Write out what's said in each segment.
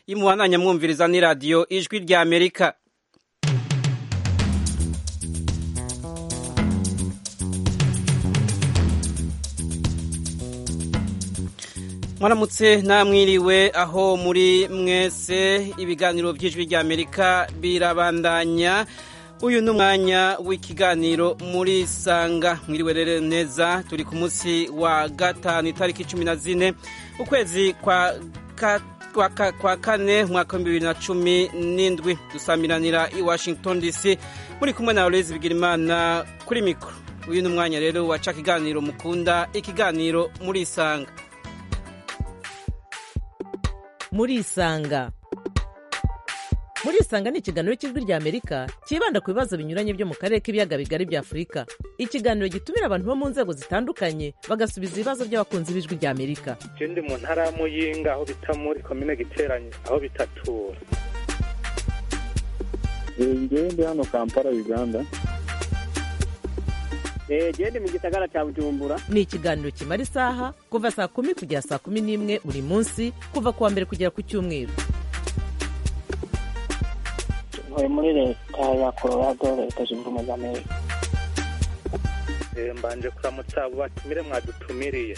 y'umuhanda nyamwumviriza ni radiyo ijwi rya amerika mwaramutse namwiriwe aho muri mwese ibiganiro by'ijwi rya amerika birabandanya uyu ni umwanya w'ikiganiro muri sanga mwiriwe rero neza turi ku munsi wa gatanu itariki cumi na zine ukwezi kwa kane umwaka w'ibihumbi bibiri na cumi n'indwi dusamiranira i washington dc muri kumwe na Aloyizi bigirimana kuri mikoro uyu ni umwanya rero waca ikiganiro mukunda ikiganiro muri sanga muri isanga muri isanga ni ikiganiro cy'ijwi rya amerika cyibanda ku bibazo binyuranye byo mu karere k'ibiyaga bigari bya afurika ikiganiro gitumira abantu bo mu nzego zitandukanye bagasubiza ibibazo by'abakunzi b'ijwi rya amerika ikindi mu ntara ya muyinga aho bita muri komine giteranye aho bitatura ngende hano kampala uganda genda mu gisagara cya bujumbura ni ikiganiro kimara isaha kuva saa kumi kugera saa kumi n'imwe buri munsi kuva ku wa mbere kugera ku cyumweru ntuye muri leta ya colorado leta zunze ubumwe za amerika mbanje kuramutsa abo batumire mwadutumiriye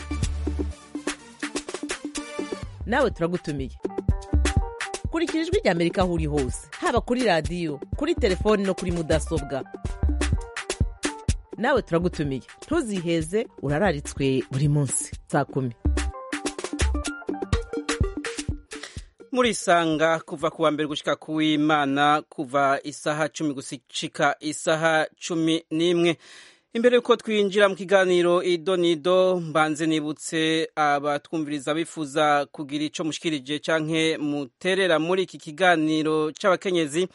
nawe turagutumiye kurikira ijwi rya amerika aho uri hose haba kuri radiyo kuri telefoni no kuri mudasobwa nawe turagutumiye ntuziheze urararitswe buri munsi saa kumi murisanga kuva ku wa mbere gushyika ku w'imana kuva isaha cumi gushyika isaha cumi n'imwe imbere y'uko twinjira mu kiganiro idonido mbanze nibutse abatwumviriza bifuza kugira icyo mushyikirije cyangwa muterera muri iki kiganiro cy'abakenyezi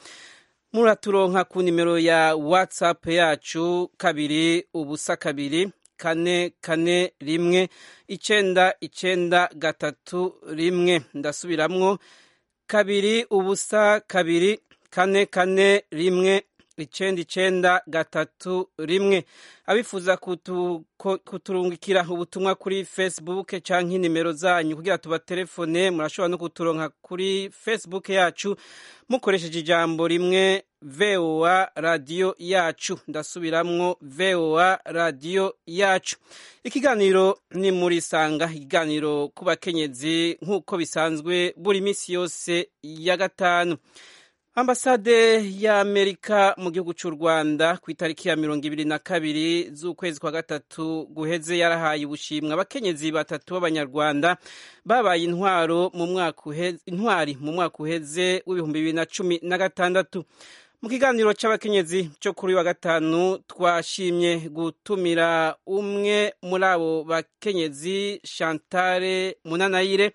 muraturonka ku nimero ya whatsapp yacu kabiri ubusa kabiri kane kane rimwe icyenda icyenda gatatu rimwe ndasubiramwo kabiri ubusa kabiri kane kane rimwe icyenda icyenda gatatu rimwe abifuza kuturungikira ubutumwa kuri facebook cyangwa inimero zanyu kugira tubatelefone murashobora no kuturonka kuri facebook yacu mukoresheje ijambo rimwe voa radiyo yacu ndasubiramwo voa radiyo yacu ikiganiro ni muri sanga ikiganiro ku bakenyezi nk'uko bisanzwe buri minsi yose ya gatanu ambasade y'amerika mu gihugu cy'u rwanda ku itariki ya mirongo ibiri na kabiri z'ukwezi kwa gatatu guheze yarahaye ubushimwe abakenyezi batatu b'abanyarwanda babaye intwaro mu mwaka intwari mu mwaka uheze w'ibihumbi bibiri na cumi na gatandatu mu kiganiro cy'abakenyezi cyo kuri wa gatanu twashimye gutumira umwe muri abo bakenyezi shantare munanayire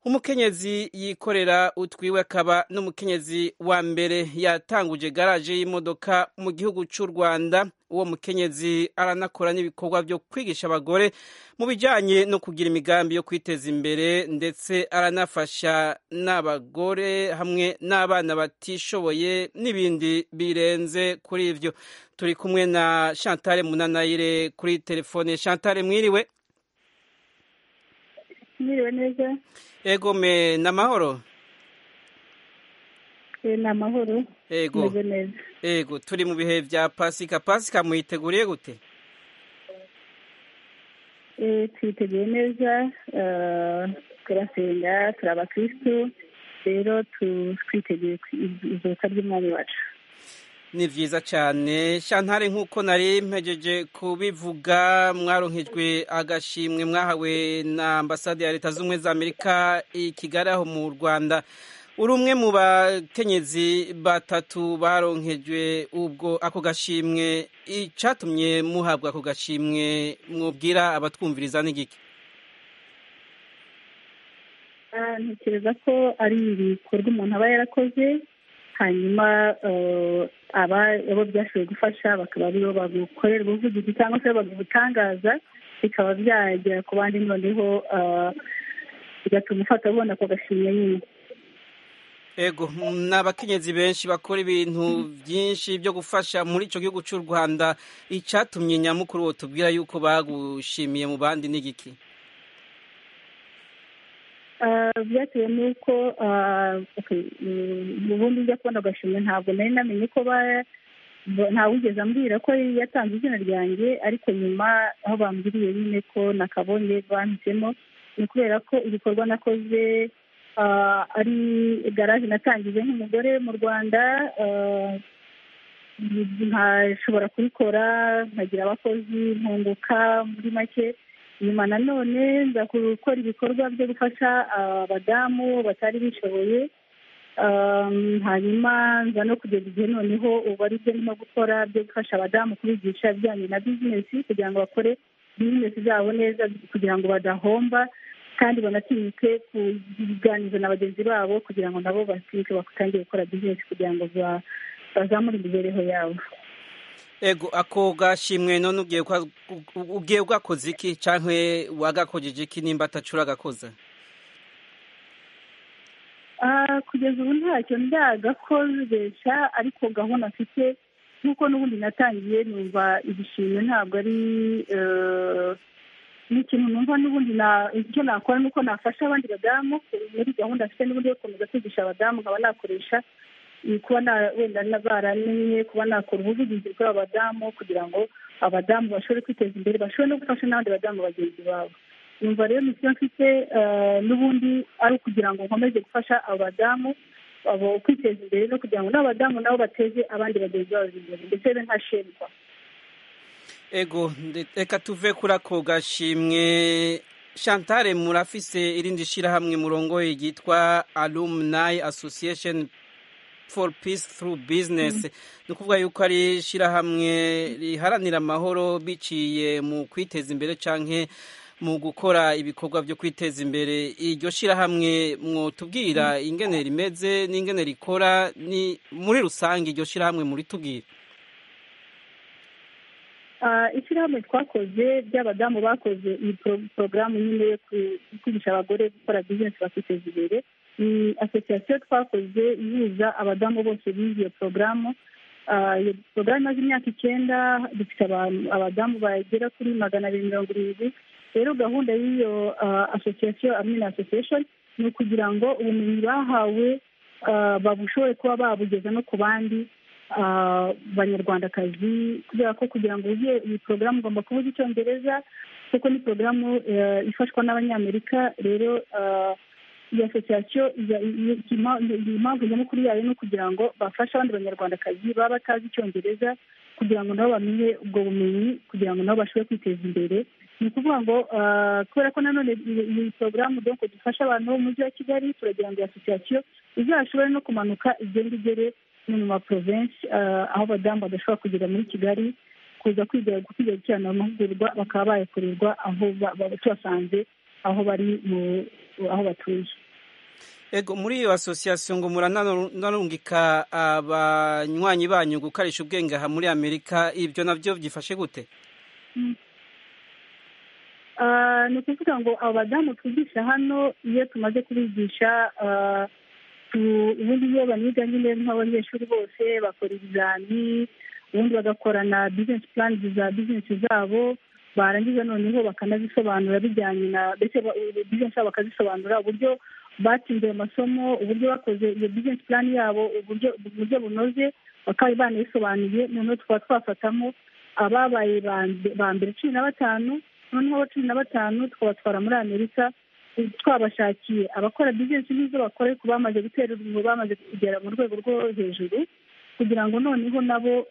umukenyezi yikorera utwiwe akaba n'umukenyezi wa mbere yatanguje garaje y'imodoka mu gihugu cy'u rwanda uwo mukenyezi aranakora n'ibikorwa byo kwigisha abagore mu bijyanye no kugira imigambi yo kwiteza imbere ndetse aranafasha n'abagore hamwe n'abana batishoboye n'ibindi birenze kuri ibyo turi kumwe na shantare munanayire kuri telefone shantare mwiriwe mwiriwe neza ego me ni amahoro ni amahoro ego ego turi mu bihe bya pasika pasika muyiteguriye gute twiteguye neza turasenga turi abakirisitu rero twiteguye izuka ry'umwami wacu ni byiza cyane shantare nk'uko nari mpejeje kubivuga mwaronkejwe agashimwe mwahawe na ambasade ya leta z'ubumwe za amerika i kigali aho mu rwanda uri umwe mu bakenyezi batatu baronkejwe ubwo ako gashimwe icyatumye muhabwa ako gashimwe mwubwira abatwumviriza n'igiki ntekereza ko ari ibikorwa umuntu aba yarakoze hanyuma aba abo byashoboye gufasha bakaba aribo bagukorera ubuvugizi cyangwa se bagutangaza bikaba byagera ku bandi noneho bigatuma ufata ubona ako gashimwe nyine ego ni abakenyezi benshi bakora ibintu byinshi byo gufasha muri icyo gihugu cy'u rwanda icyatumye nyamukuru wo tubwira yuko bagushimiye mu bandi n'igiki byatewe n'uko ubundi ujya kubona agashimwe ntabwo nari namenye ko ntawugeze ambwira ko yatanze izina ryanjye ariko nyuma aho bambwiriye nyine ko nakabonye banditsemo ni kubera ko ibikorwa nakoze ari garaje natangije nk'umugore mu rwanda nkashobora kubikora nkagira abakozi nkunguka muri make nyuma nanone nza gukora ibikorwa byo gufasha abadamu batari bishoboye hanyuma nza no kugeza igihe noneho ubu ari byo ndimo gukora byo gufasha abadamu kubigisha ibijyanye na bizinesi kugira ngo bakore bizinesi zabo neza kugira ngo badahomba kandi banatinyuke kuganiriza na bagenzi babo kugira ngo nabo batinyuke batangire gukora bizinesi kugira ngo bazamure imibereho yabo ego ako gashimwe none ubwiye bwakoze iki cyangwa wagakojeje iki nimba atacura agakoze kugeza ubu ntacyo ndagakoresha ariko gahunda mfite nk'uko n'ubundi natangiye numva igishimwe ntabwo ari ni ikintu numva n'ubundi icyo nakora ni uko nafasha abandi badamu muri gahunda mfite n'ubundi yo gukomeza kwigisha abadamu nkaba nakoresha kuba wenda baramenye kuba nakora ubuvugizi bw'abadamu kugira ngo abadamu bashobore kwiteza imbere bashobore no gufasha n'abandi badamu bagenzi babo numva rero misiyo mfite n'ubundi ari ukugira ngo nkomeze gufasha abadamu abo kwiteza imbere no kugira ngo n'abadamu nabo bateze abandi bagenzi babo imbere ndetse be ntashinjwa ego reka tuve kuri ako gashimwe chantare murafise irindi shyirahamwe murongoye ryitwa alumni association for peace through business ni ukuvuga yuko ari ishyirahamwe riharanira amahoro biciye mu kwiteza imbere cyangwa mu gukora ibikorwa byo kwiteza imbere iryo shyirahamwe mwotubwira ingene rimeze n'ingene rikora ni muri rusange iryo shyirahamwe muritubwira ishyirahamwe twakoze by'abadamu bakoze iyi porogaramu nyine yo kwigisha abagore gukora bizinesi bakiteza imbere ni asosiyasiyo twakoze ihuza abadamu bose bize iyo porogaramu iyo porogaramu imaze imyaka icyenda dufite abadamu bagera kuri magana abiri mirongo irindwi rero gahunda y'iyo asosiyasiyo amina asosiyesheni ni ukugira ngo ubumenyi bahawe babushobore kuba babugeza no ku bandi banyarwandakazi kubera ko kugira ngo uge iyi porogaramu ugomba kuvuga icyongereza kuko ni porogaramu ifashwa n'abanyamerika rero iyo asosiyasiyo impamvu nyamukuru yayo ni ukugira ngo bafashe abandi banyarwandakazi baba batazi icyongereza kugira ngo nabo bamenye ubwo bumenyi kugira ngo nabo bashobore kwiteza imbere ni ukuvuga ngo kubera ko nanone iyi porogaramu donko dufasha abantu bo mu mujyi wa kigali turagira ngo iyo asosiyasiyo izashobore no kumanuka igenda igere no mu maporovensi aho abadamu badashobora kugera muri kigali kuza kwiga gukurikirana amahugurwa bakaba bayakorerwa aho tubasanze aho bari mu aho batuye ego muri iyo asosiyasiyo ngo muranarungika abanywanyi banyu gukarisha ubwenge aha muri amerika ibyo nabyo byifashe gute ni ukuvuga ngo abadamu twigisha hano iyo tumaze kubigisha ubundi iyo baniga nyine nk'abanyeshuri bose bakora ibizami ubundi bagakorana bizinesi purani za bizinesi zabo barangiza noneho bakanazisobanura bijyanye na mbese bizinesi zabo bakazisobanura uburyo batsinze ayo masomo uburyo bakoze iyo bizinesi purani yabo uburyo bunoze bakaba banayisobanuye noneho tukaba twafatamo ababaye ba mbere cumi na batanu noneho abo cumi na batanu tukabatwara muri amerika twabashakiye abakora bizinesi n'izo bakore ku bamaze gutera urubingo bamaze kugera mu rwego rwo hejuru kugira ngo noneho nabo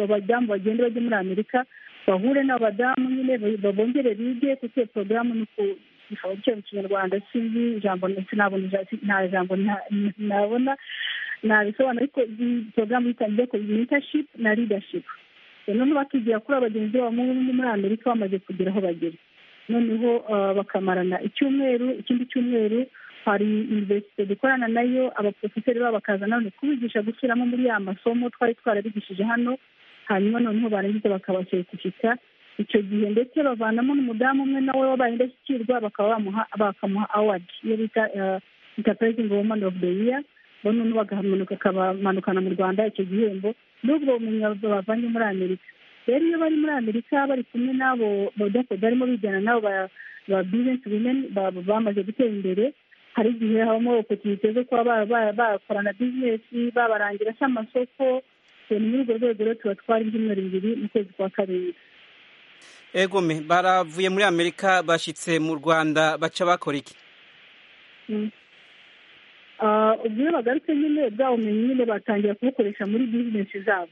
abadamu bagende bajye muri amerika bahure n'abadamu nyine babongere bige kuko iyo porogaramu ni ku gishoro mu kinyarwanda sinzi ijambo ndetse nta jambo nabona nabisobanura ariko iyi porogaramu yitangiye ko mentashipu na ridashipu noneho bakigira kuri abagenzi babo muri amerika bamaze kugera aho bagera noneho bakamarana icyumweru ikindi cyumweru hari iniverisite dukorana nayo abaporofeseri babo bakaza nanone kubigisha gusubiramo muri ya masomo twari twarabigishije hano hanyuma noneho barangiza bakabaseretifika icyo gihe ndetse bavanamo n'umudamu umwe nawe wabaye indashyikirwa bakaba bakamuha awadi iyo bita intapurayizingi wumani ofu de iya noneho bakamanukana mu rwanda icyo gihembo n'ubwo bumenyi bavanye muri amerika rero iyo bari muri amerika bari kumwe n'abo barimo bijyana n'abo ba bizinesi wimeni bamaze gutera imbere hari igihe habamo opotunite zo kuba bakorana bizinesi babarangira amasoko ni muri urwo rwego rero tubatwara ibyumweru bibiri mu kwezi kwa karindwi egome baravuye muri amerika bashyitse mu rwanda baca bakora iki ubwo iyo bagarutse nyine bwa bumenyi nyine batangira kubukoresha muri bizinesi zabo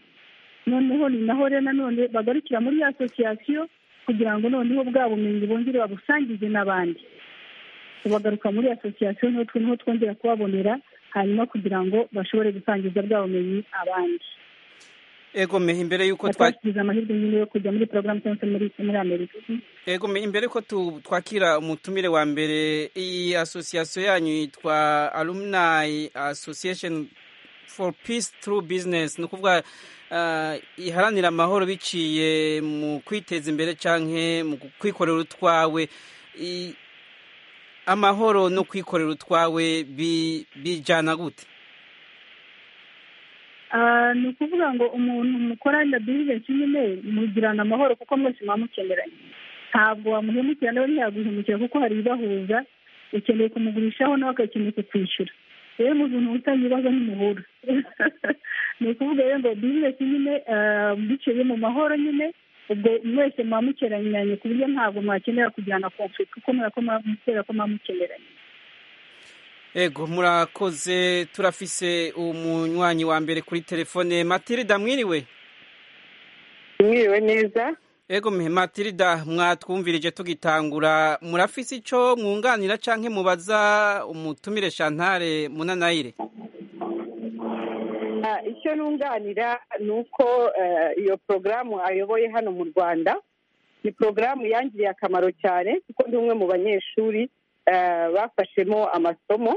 noneho ni naho rero nanone bagarukira muri ya asosiyasiyo kugira ngo noneho bwa bumenyi bongere babusangize n'abandi bagaruka muri asosiyasiyo niho twongera kubabonera hanyuma kugira ngo bashobore gusangiza bwa bumenyi abandi egome imbere y'uko twa batasize amahirwe nyine yo kujya muri porogaramu cyangwa se muri muri amerika Yego me- imbere ko tu- twakira umutumire wa mbere iyi asosiyasiyo yanyu yitwa alumni association for peace through business ni ukuvuga ah, iharanira amahoro biciye mu kwiteza imbere canke mu kwikorera utwawe I- amahoro no kwikorera utwawe bi- bijana gute Ah, ni ukuvuga ngo umuntu mukorana bizinesi nyine mugirana amahoro kuko mwese muba mukeneranye ntabwo wamuhemukira nawe ntiyaguhemukira kuko hari ibibahuza ukeneye kumugurishaho nawe agakeneye kukwishyura rero mu bintu utanga ibibazo ntimuhura ni ukuvuga rero ngo bizinesi nyine ah, biciye mu mahoro nyine ubwo mwese muba mukeneranye ku buryo ntabwo mwakenera kugirana konflict kuko murako muba- kubera ko muba mukeneranye Ego murakoze turafise umunywanyi wa mbere kuri telefone Matilda mwiriwe mwiriwe neza Ego me Matilda mwatwumvirije tugitangura murafise ico mwunganira canke mubaza umutumire Chantal Munanayire Ah, icyo nunganira ni uko eh, iyo porogaramu ayoboye hano mu rwanda ni porogaramu yangiriye akamaro cyane kuko ndi umwe mu banyeshuri eh, bafashemo amasomo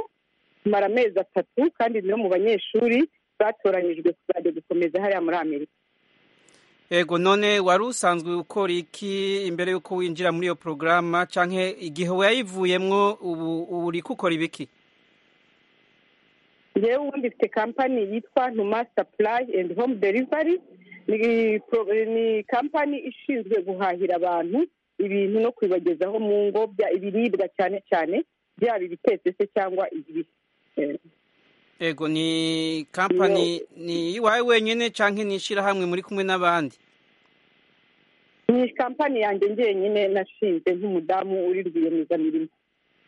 tumara amezi atatu kandi ni mu banyeshuri batoranyijwe kuzajya gukomeza hariya muri amerika Ego none wari usanzwe ukora iki imbere yuko winjira muri iyo programa canke igihe wayivuyemwo ubu ubu uriko ukora ibiki njyewe ubundi mfite kampani yitwa ntuma supply and home delivery ni pro- ni kampani ishinzwe guhahira abantu ibintu no kubibagezaho mu ngo bya- ibiribwa cyane cyane byaba ibitetse se cyangwa ibibisi Eh, Ego ni company ni iwawe wenyene canke ni ishirahamwe muri kumwe n'abandi ni kampani yanjye njyenyine nashinze nk'umudamu uri rwiyemezamirimo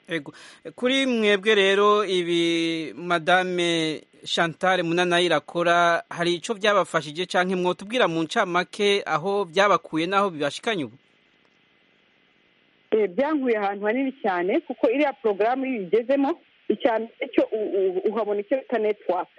Ego. Kuri mwebwe rero ibi Madame Chantal Munanayi irakora hari ico byabafashije canke mwotubwira mu ncamake aho byabakuye n'aho bibashikanye ubu Eh, byankuye ahantu hanini cyane kuko iriya porogaramu iyo uyigezemo icya mbere cyo u- u- uhabona icyo bita netiwaka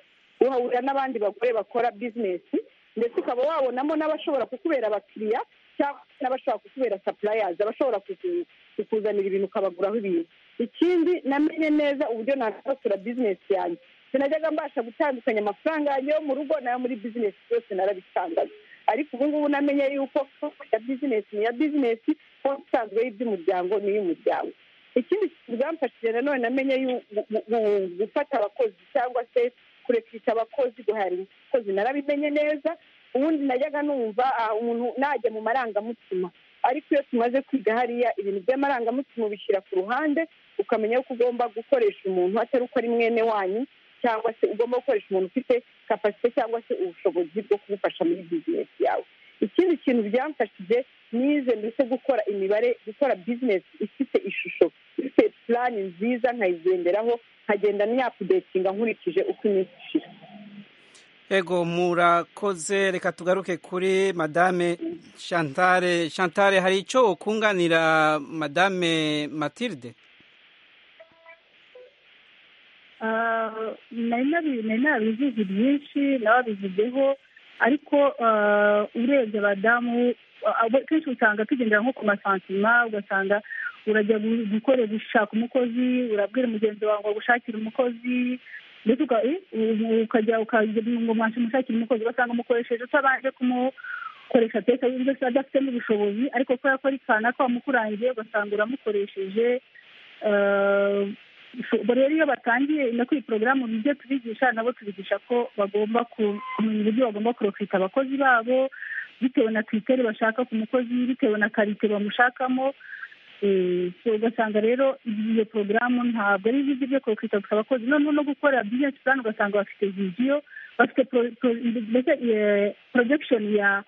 uhahurira n'abandi bagore bakora bizinesi ndetse ukaba wabonamo n'abashobora kukubera abakiriya cyangwa n'abashobora kukubera sapurayazi abashobora kuku- kukuzanira ibintu ukabaguraho ibintu ikindi namenye neza uburyo nanasura bizinesi yanjye sinajyaga mbasha gutandukanya amafaranga yanjye yo mu rugo nayo muri bizinesi yose narabitangaga ariko ubu ngubu namenye yuko ya bizinesi ni iya bizinesi konti isanzwe y'iby'umuryango ni iy'umuryango ikindi kintu byamfashije nanone namenye yu- gu- gu- gufata abakozi cyangwa se kurekisha abakozi guhahira abakozi narabimenye neza ubundi najyaga numva ah, umuntu najya mu marangamutima ariko iyo tumaze kwiga hariya ibintu by'amarangamutima ubishyira ku ruhande ukamenya yuko ugomba gukoresha umuntu atari uko ari mwene wanyu cyangwa se ugomba gukoresha umuntu ufite kapasite cyangwa se ubushobozi bwo kumufasha muri bizinesi yawe ikindi kintu byamfashije nize ndetse gukora imibare gukora bizinesi ifite ishusho ifite purani nziza nkayigenderaho nkagenda niyapudetinga nkurikije uko iminsi ishira Ego murakoze reka tugaruke kuri Madame Chantal Chantal hari ico ukunganira Madame Matilde Ah, nari nabi- nari nabivuze byinshi nababivuzeho ariko ah, urebye abadamu ah, abo- kenshi usanga tugendera nko ku masantima ugasanga urajya gu- gukora gushaka umukozi urabwira mugenzi wawe ngo gushakira umukozi ndetse uka- eh, u- ukajya ukajya ngo mwashe umushakira umukozi ugasanga umukoresheje utabanje kumukoresha pesa y'uburyo adafite n'ubushobozi ariko kubera ko ari kana ko wamukurangiye ugasanga uramukoresheje Ah, ubwo rero iyo batangiye no kuri porogaramu ibyo tubigisha nabo tubigisha ko bagomba ku- kumenya uburyo bagomba kurokita abakozi babo bitewe na twiteri bashaka ku mukozi bitewe na karite bamushakamo ugasanga rero iyo porogaramu ntabwo ari ibyo byo kwita ku abakozi noneho no gukora bizinesi purani ugasanga bafite vidiyo bafite mbese porojegishoni ya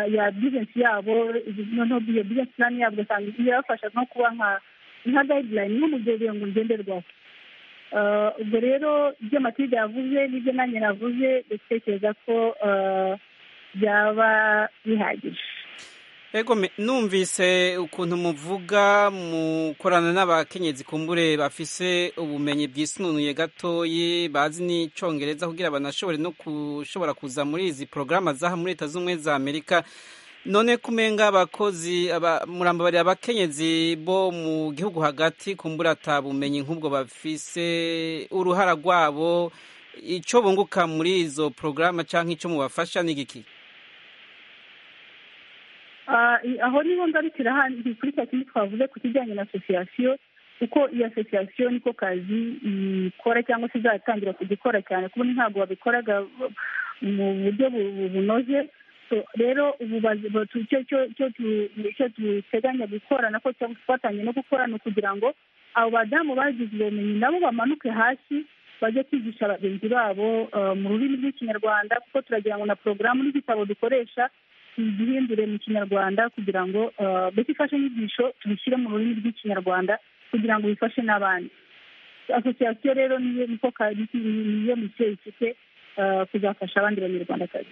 ya bizinesi yabo noneho iyo bizinesi purani yabo ugasanga irabafasha no kuba nka gayidirayini nk'umugezi ngo ngenderwaho ubwo rero ibyo matide yavuze n'ibyo nanjye navuze ndatekereza ko byaba bihagije ego numvise ukuntu muvuga mukorana n'abakenyezi kumbure bafise ubumenyi bwisununuye gatoyi bazi n'icyongereza kugira banashobore no gushobora kuza muri izi porogaramu zaha muri leta z'ubumwe za amerika none kumenga abakozi murambabarira abakenyezi bo mu gihugu hagati kumbura atabumenyi nk'ubwo bafise uruhara rwabo icyo bunguka muri izo porogaramu cyangwa icyo mubafasha ni igiki aho niho ngarukira handi kuri cya kintu twavuze ku kijyanye na asosiyasiyo kuko iyo asosiyasiyo niko kazi ikora cyangwa se izatangira kugikora cyane kuko ntabwo babikoraga mu buryo bunoze rero ubu icyo duteganya gukora nako cyangwa dufatanye no gukora ni ukugira ngo abo badamu bagize ubumenyi nabo bamanuke hasi bajye kwigisha bagenzi babo mu rurimi rw'ikinyarwanda kuko turagira ngo na porogaramu n'igitabo dukoresha tugihindure mu kinyarwanda kugira ngo mbese imfashanyigisho tubishyire mu rurimi rw'ikinyarwanda kugira ngo bifashe n'abandi asosiyasiyo rero niyo niko niyo misiyo ifite kuzafasha abandi banyarwandakazi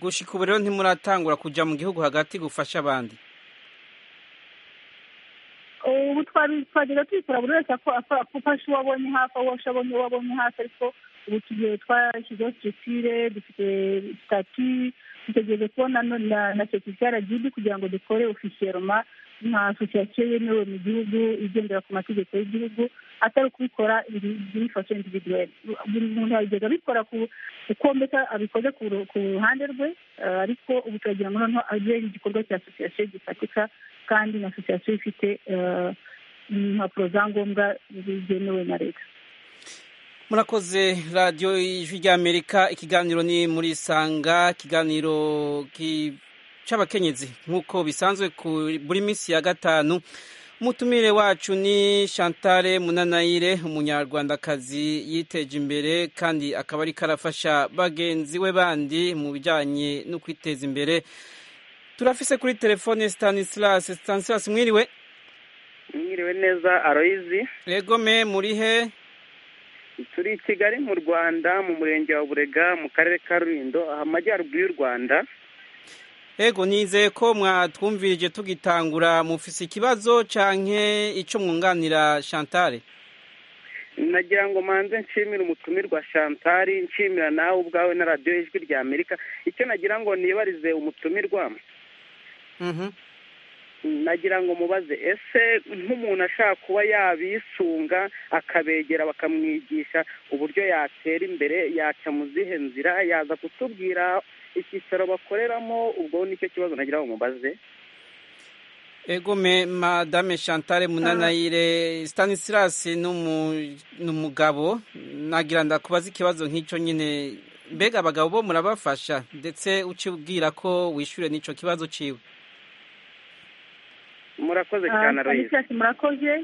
gushika ubu rero ntimuratangura kujya mu gihugu hagati gufasha abandi ubu twagenda tubikora buri wese afasha uwo abonye hafi aho abonye uwo abonye hafi ariko ubu tugiye twashyizeho sitire dufite sitati dutegereje kubona na sekirite aragibi kugira ngo dukore ofisiyeroma nka asosiyasiyo yemewe mu gihugu igendera ku mategeko y'igihugu atari ukubikora ibifashe individuweli buri muntu yabigeza abikora kuko mbese abikoze ku ruhande rwe ariko ubu turagira ngo noneho abe igikorwa cya asosiyasiyo gifatika kandi na asosiyasiyo ifite impapuro za ngombwa zemewe na leta murakoze radiyo y'ijwi ry'amerika ikiganiro ni muri sanga ikiganiro cy'abakenyezi nk'uko bisanzwe buri minsi ya gatanu umutumire wacu ni Chantal munanayire umunyarwandakazi yiteje imbere kandi akaba ari karafasha bagenzi we bandi mu bijyanye no kwiteza imbere turafise kuri telefone Stanislas Stanislas mwiriwe mwiriwe neza aroyizi regome murihe turi i kigali mu rwanda mu murenge wa burega mu karere ka rulindo amajyaruguru y'u rwanda yego nizeye ko mwatwumvirije tugitangura mufise ikibazo cyangwa icyo mwunganira shantare nagira ngo manze nshimire umutumirwa shantare nshimira nawe ubwawe na radiyo y'ijwi rya amerika icyo nagira ngo nibarize umutumirwa nagira ngo mubaze ese nk'umuntu ashaka kuba yabisunga akabegera bakamwigisha uburyo yatera imbere yaca mu zihe nzira yaza kutubwira icyicaro bakoreramo ubwo nicyo kibazo nagira ngo mubaze egome madame Chantal munanayire Stanislas ni umugabo nagira ndakubaza ikibazo nk'icyo nyine mbega abagabo bo murabafasha ndetse ukibwira ko wishyure n'icyo kibazo ciwe murakoze cyane arayisi murakoze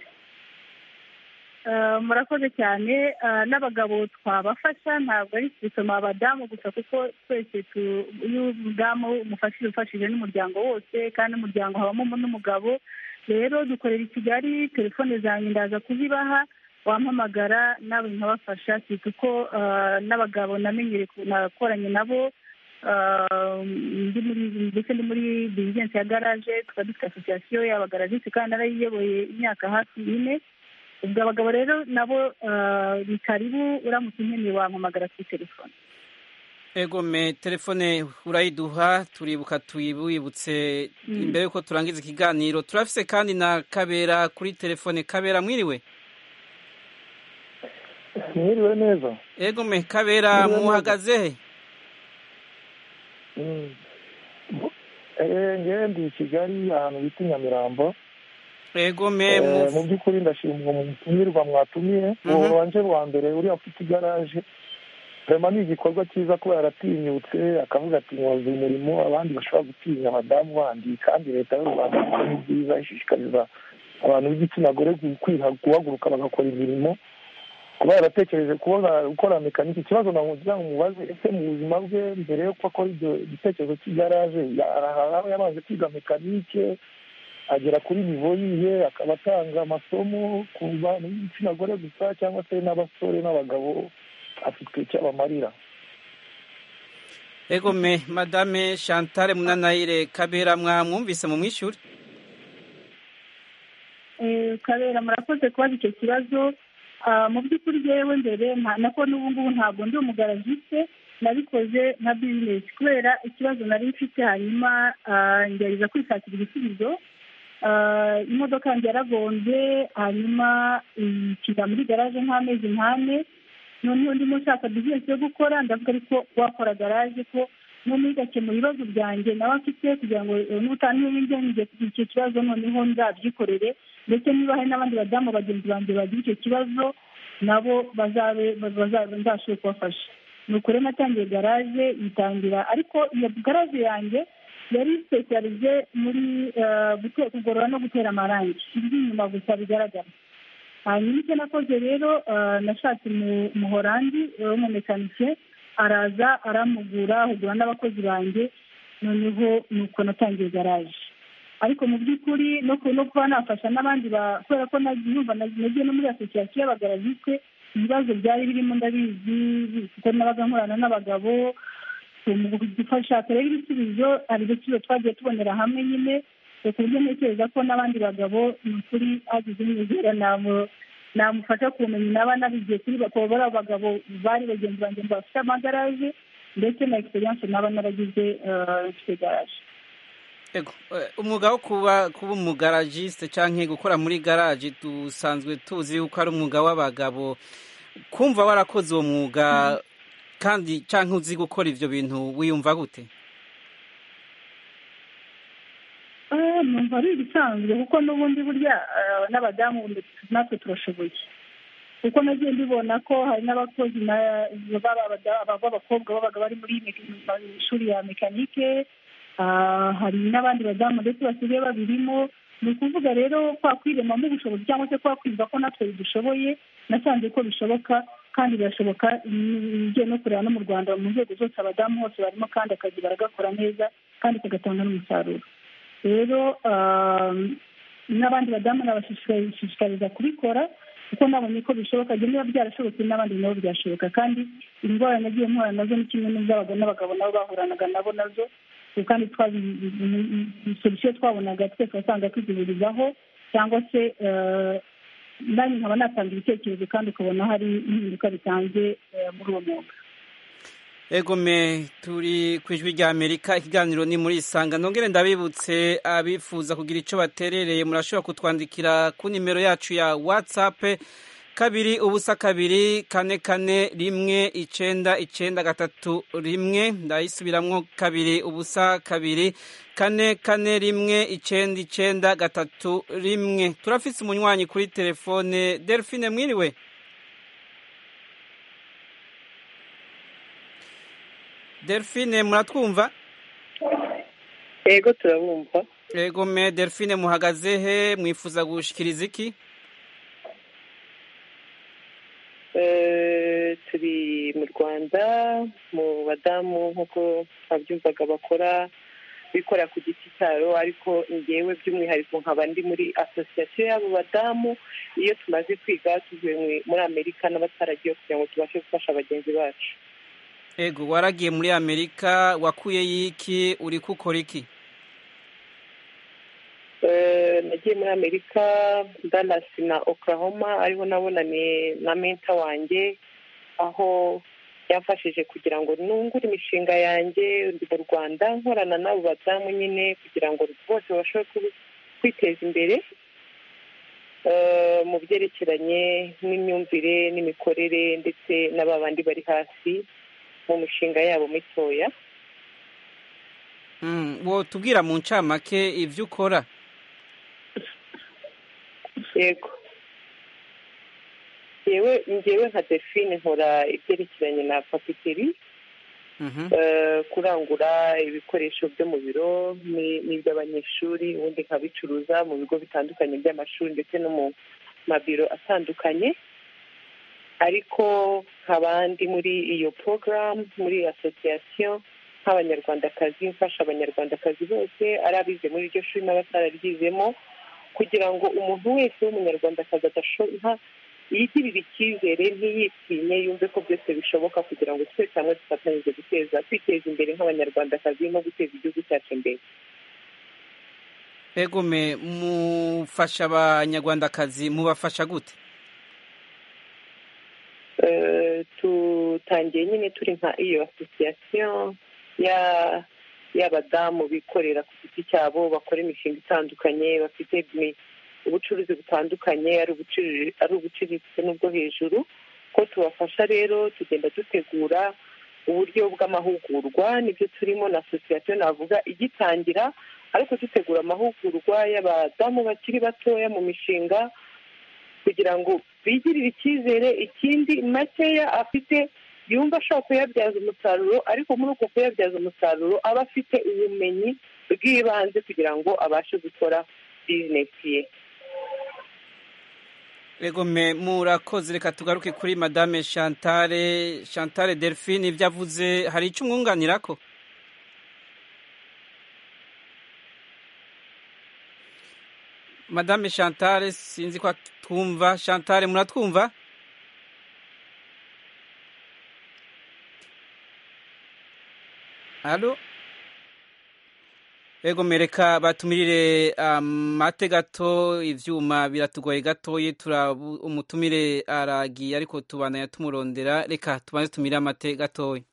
murakoze cyane n'abagabo twabafasha ntabwo ari bituma abadamu gusa kuko twese iyo umudamu umufashije ufashije n'umuryango wose kandi umuryango habamo n'umugabo rero dukorera i kigali telefone zanjye ndaza kuzibaha wampamagara nawe nkabafasha si kuko n'abagabo namenyere nakoranye nabo ndetse ndi muri bizinesi ya garaje tukaba dufite asosiyasiyo y'abagaragisi kandi narayiyoboye imyaka hafi ine ubwo abagabo rero nabo ni karibu uramutse unkeneye wampamagara kuri telefone egome telefone urayiduha turibuka tuyibutse imbere y'uko turangiza ikiganiro turafise kandi na kabera kuri telefone kabera mwiriwe mwiriwe neza egome kabera muhagaze he ngendi kigali ahantu bita inyamirambo egome mu by'ukuri ndashimwa mu mutumirwa mwatumiye ubu wanje rwa mbere uriya ufite igaraje rema ni igikorwa cyiza kuba yaratinyutse akavuga ati nyobozi umurimo abandi bashobora gutinya abadamu bandi kandi leta y'u rwanda ni byiza ishishikariza abantu b'igitsina gore kwiha- guhaguruka bagakora imirimo kuba yaratekereje kubona gukora mekanike ikibazo nagira ngo mubaze ese mu buzima bwe mbere yuko akora ibyo igitekerezo cy'igaraje araharaho yabanje kwiga mekanike agera kuri nivo yihe akaba atanga amasomo ku bantu b'igitsina gore gusa cyangwa se n'abasore n'abagabo afite icyo abamarira egome madame chantale munanayire kabera mwamwumvise mu mwishyure Eh, kabera murakoze kubaza icyo kibazo Ah, mu by'ukuri ryewe mbere nta- nako n'ubu ngubu ntabwo ndi umugaragiste nabikoze nka bizinesi kubera ikibazo nari mfite hanyuma ah, ngerageza kwishakira igisubizo Ah, imodoka yanjye yaragonze hanyuma ikiga muri garaje nk'amezi nk'ane noneho ndimo nshaka bizinesi yo gukora ndavuga ariko wakora garaje ko noneho igakemura ibibazo byanjye nawe afite kugira ngo eh, n'ubutaha n'iyo kugira icyo kibazo noneho nzabyikorere ndetse niba hari n'abandi badamu bagenzi banjye bagira icyo kibazo nabo bazabe bazabe nzashobore kubafasha ni ukuri natangiye garaje yitangira ariko iyo garaje yanjye yari sipesiyalize muri eh, gute- kugorora no gutera amarangi iby'inyuma gusa bigaragara hanyuma icyo nakoze rero eh, nashatse mu- umuhorandi eh, w'umumekanike araza aramugura ahugura n'abakozi banjye noneho nuko natangiye garaje ariko mu by'ukuri no ku- no kuba nafasha n'abandi ba- kubera ko nagiye numva na- nagiye no muri asosiyasiyo y'abagaragiswe ibibazo byari birimo ndabizi kuko nabaga nkorana n'abagabo mu gufasha kureba ibisubizo hari ibisubizo twagiye tubonera hamwe nyine ku buryo ntekereza ko n'abandi bagabo ni ukuri hagize umwegera nabo namufasha kumenya naba nabigiye kuri bakaba bari abagabo bari bagenzi banjye ngo bafite amagaraje ndetse na egisperiyanse naba naragize eh, mfite garaje Ego, eh, umwuga wo kuba kuba umugaragiste cyangwa gukora muri garaje dusanzwe tuzi yuko ari umwuga w'abagabo kumva warakoze uwo mwuga kandi cyangwa uzi gukora ibyo bintu wiyumva gute Eh, numva ari ibisanzwe kuko n'ubundi burya eh, n'abadamu natwe turashoboye kuko nagiye mbibona ko hari n'abakozi na- baba- baba- b'abakobwa babaga bari muri meka- mu ishuri ya mekanike ah, hari n'abandi badamu ndetse basigaye babirimo ni ukuvuga rero kwa kwiremamo ubushobozi cyangwa se kwa kwumva ko natwe bidushoboye nasanze ko bishoboka kandi birashoboka mm, ugiye no kureba no mu rwanda mu nzego zose abadamu hose barimo kandi akazi baragakora neza kandi kagatanga n'umusaruro rero um, n'abandi badamu nabashishikariza kubikora kuko nabonye ko bishoboka jye niba byarashobotse n'abandi nabo byashoboka kandi indwara nagiye mpura nazo ni kimwe n'iz'abagabo n'abagabo nabo bahuranaga nabo nazo Ubu kandi solusiyo twabonaga twese wasanga tuzihurizaho cyangwa se eh, nanjye nkaba natanga ibitekerezo kandi ukabona hari impinduka bitanze eh, muri uwo mwuga egome turi ku ijwi rya amerika ikiganiro ni muri isanga nongere ndabibutse abifuza kugira icyo baterereye murashobora kutwandikira ku nimero yacu ya watsapu kabiri ubusa kabiri kane kane rimwe icyenda icyenda gatatu rimwe ndayisubiramwo kabiri ubusa kabiri kane kane rimwe icyenda icyenda gatatu rimwe turafise umunywanyi kuri telefone delphine mwiriwe delphine muratwumva yego turabumva Ego me Delphine muhagaze he mwifuza gushikiriza iki Eh, turi mu rwanda mu badamu nk'uko babyumvaga bakora bikora ku giti cyaro ariko ngewe by'umwihariko nkaba ndi muri asosiyasiyo y'abo badamu iyo tumaze kwiga tuvuye mu- muri amerika n'abataragiye kugira ngo tubashe gufasha bagenzi bacu ego waragiye muri amerika wakuyeyo iki uri gukora iki Eh, nagiye muri amerika dallas na oklahoma ariho nabonaniye na menta wanjye aho yamfashije kugira ngo nungure imishinga yanjye ndi mu rwanda nkorana n'abo badamu nyine kugira ngo bose babashe kubi- kwiteza imbere Eh, mu byerekeranye n'imyumvire n'imikorere ndetse na ba bandi bari hasi mu mishinga yabo mitoya Mm, wo tubwira mu ncamake ibyo ukora yego ngewe nka define nkora ibyerekeranye na papiteri kurangura ibikoresho byo mu biro n'iby'abanyeshuri ubundi nkabicuruza mu bigo bitandukanye by'amashuri ndetse no mu mabiro atandukanye ariko nkaba ndi muri iyo porogaramu muri asosiyasiyo nk'abanyarwandakazi mfasha abanyarwandakazi bose ari abize muri iryo shuri n'abatararyizemo kugira ngo umuntu wese w'umunyarwandakazi adashobora yigirire icyizere ntiyitinye yumve ko byose bishoboka kugira ngo twese hamwe dufatanyije guteza kwiteza imbere nk'abanyarwandakazi no guteza igihugu cyacu imbere egume mufasha abanyarwandakazi mubafasha gute tutangiye nyine turi nka iyo asosiyasiyo y'abadamu bikorera ku giti cyabo bakora imishinga itandukanye bafite ubucuruzi butandukanye ari ubuciriritse n'ubwo hejuru ko tubafasha rero tugenda dutegura uburyo bw'amahugurwa nibyo turimo na asosiyasiyo navuga igitangira ariko dutegura amahugurwa y'abadamu bakiri batoya mu mishinga kugira ngo bigirire icyizere ikindi makeya afite yumva ashobora kuyabyaza umusaruro ariko muri uko kuyabyaza umusaruro aba afite ubumenyi bw'ibanze kugira ngo abashe gukora bizinesi ye regome murakoze reka tugaruke kuri madame chantale chantale delphine ibyo avuze hari icyo umwunganira ko madame chantale sinzi ko twumva chantale muratwumva alo reka batumirire amate gato ibyuma biratugoye gatoye umutumire aragiye ariko tubana tumurondera reka tubanze tumire amate gatoya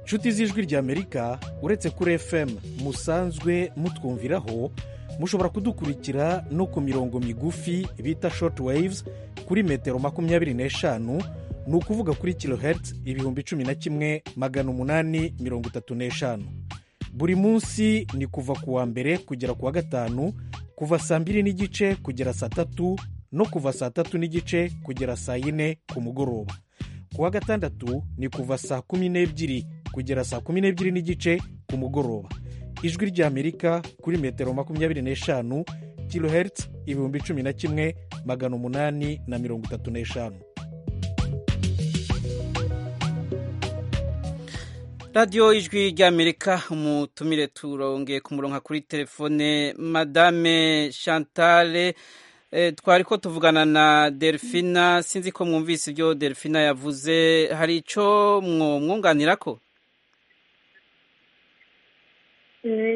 inshuti z'ijwi ry'amerika uretse kuri fm musanzwe mutwumviraho mushobora kudukurikira no ku mirongo migufi bita shoti wayivuzi kuri metero makumyabiri n'eshanu ni ukuvuga kuri kilohertz ibihumbi cumi na kimwe magana umunani mirongo itatu n'eshanu buri munsi ni kuva ku wa mbere kugera ku wa gatanu kuva saa mbiri n'igice kugera saa tatu no kuva saa tatu n'igice kugera saa yine ku mugoroba ku wa gatandatu ni kuva saa kumi n'ebyiri kugera saa kumi n'ebyiri n'igice ku mugoroba ijwi ry'amerika kuri metero makumyabiri n'eshanu kilohertz ibihumbi cumi na kimwe magana umunani na mirongo itatu n'eshanu radiyo ijwi ry'amerika umutumire turongeye ku murongo kuri telefone madame chantale twari ko tuvugana na delphina sinzi ko mwumvise ibyo delphina yavuze hari icyo mwunganira ko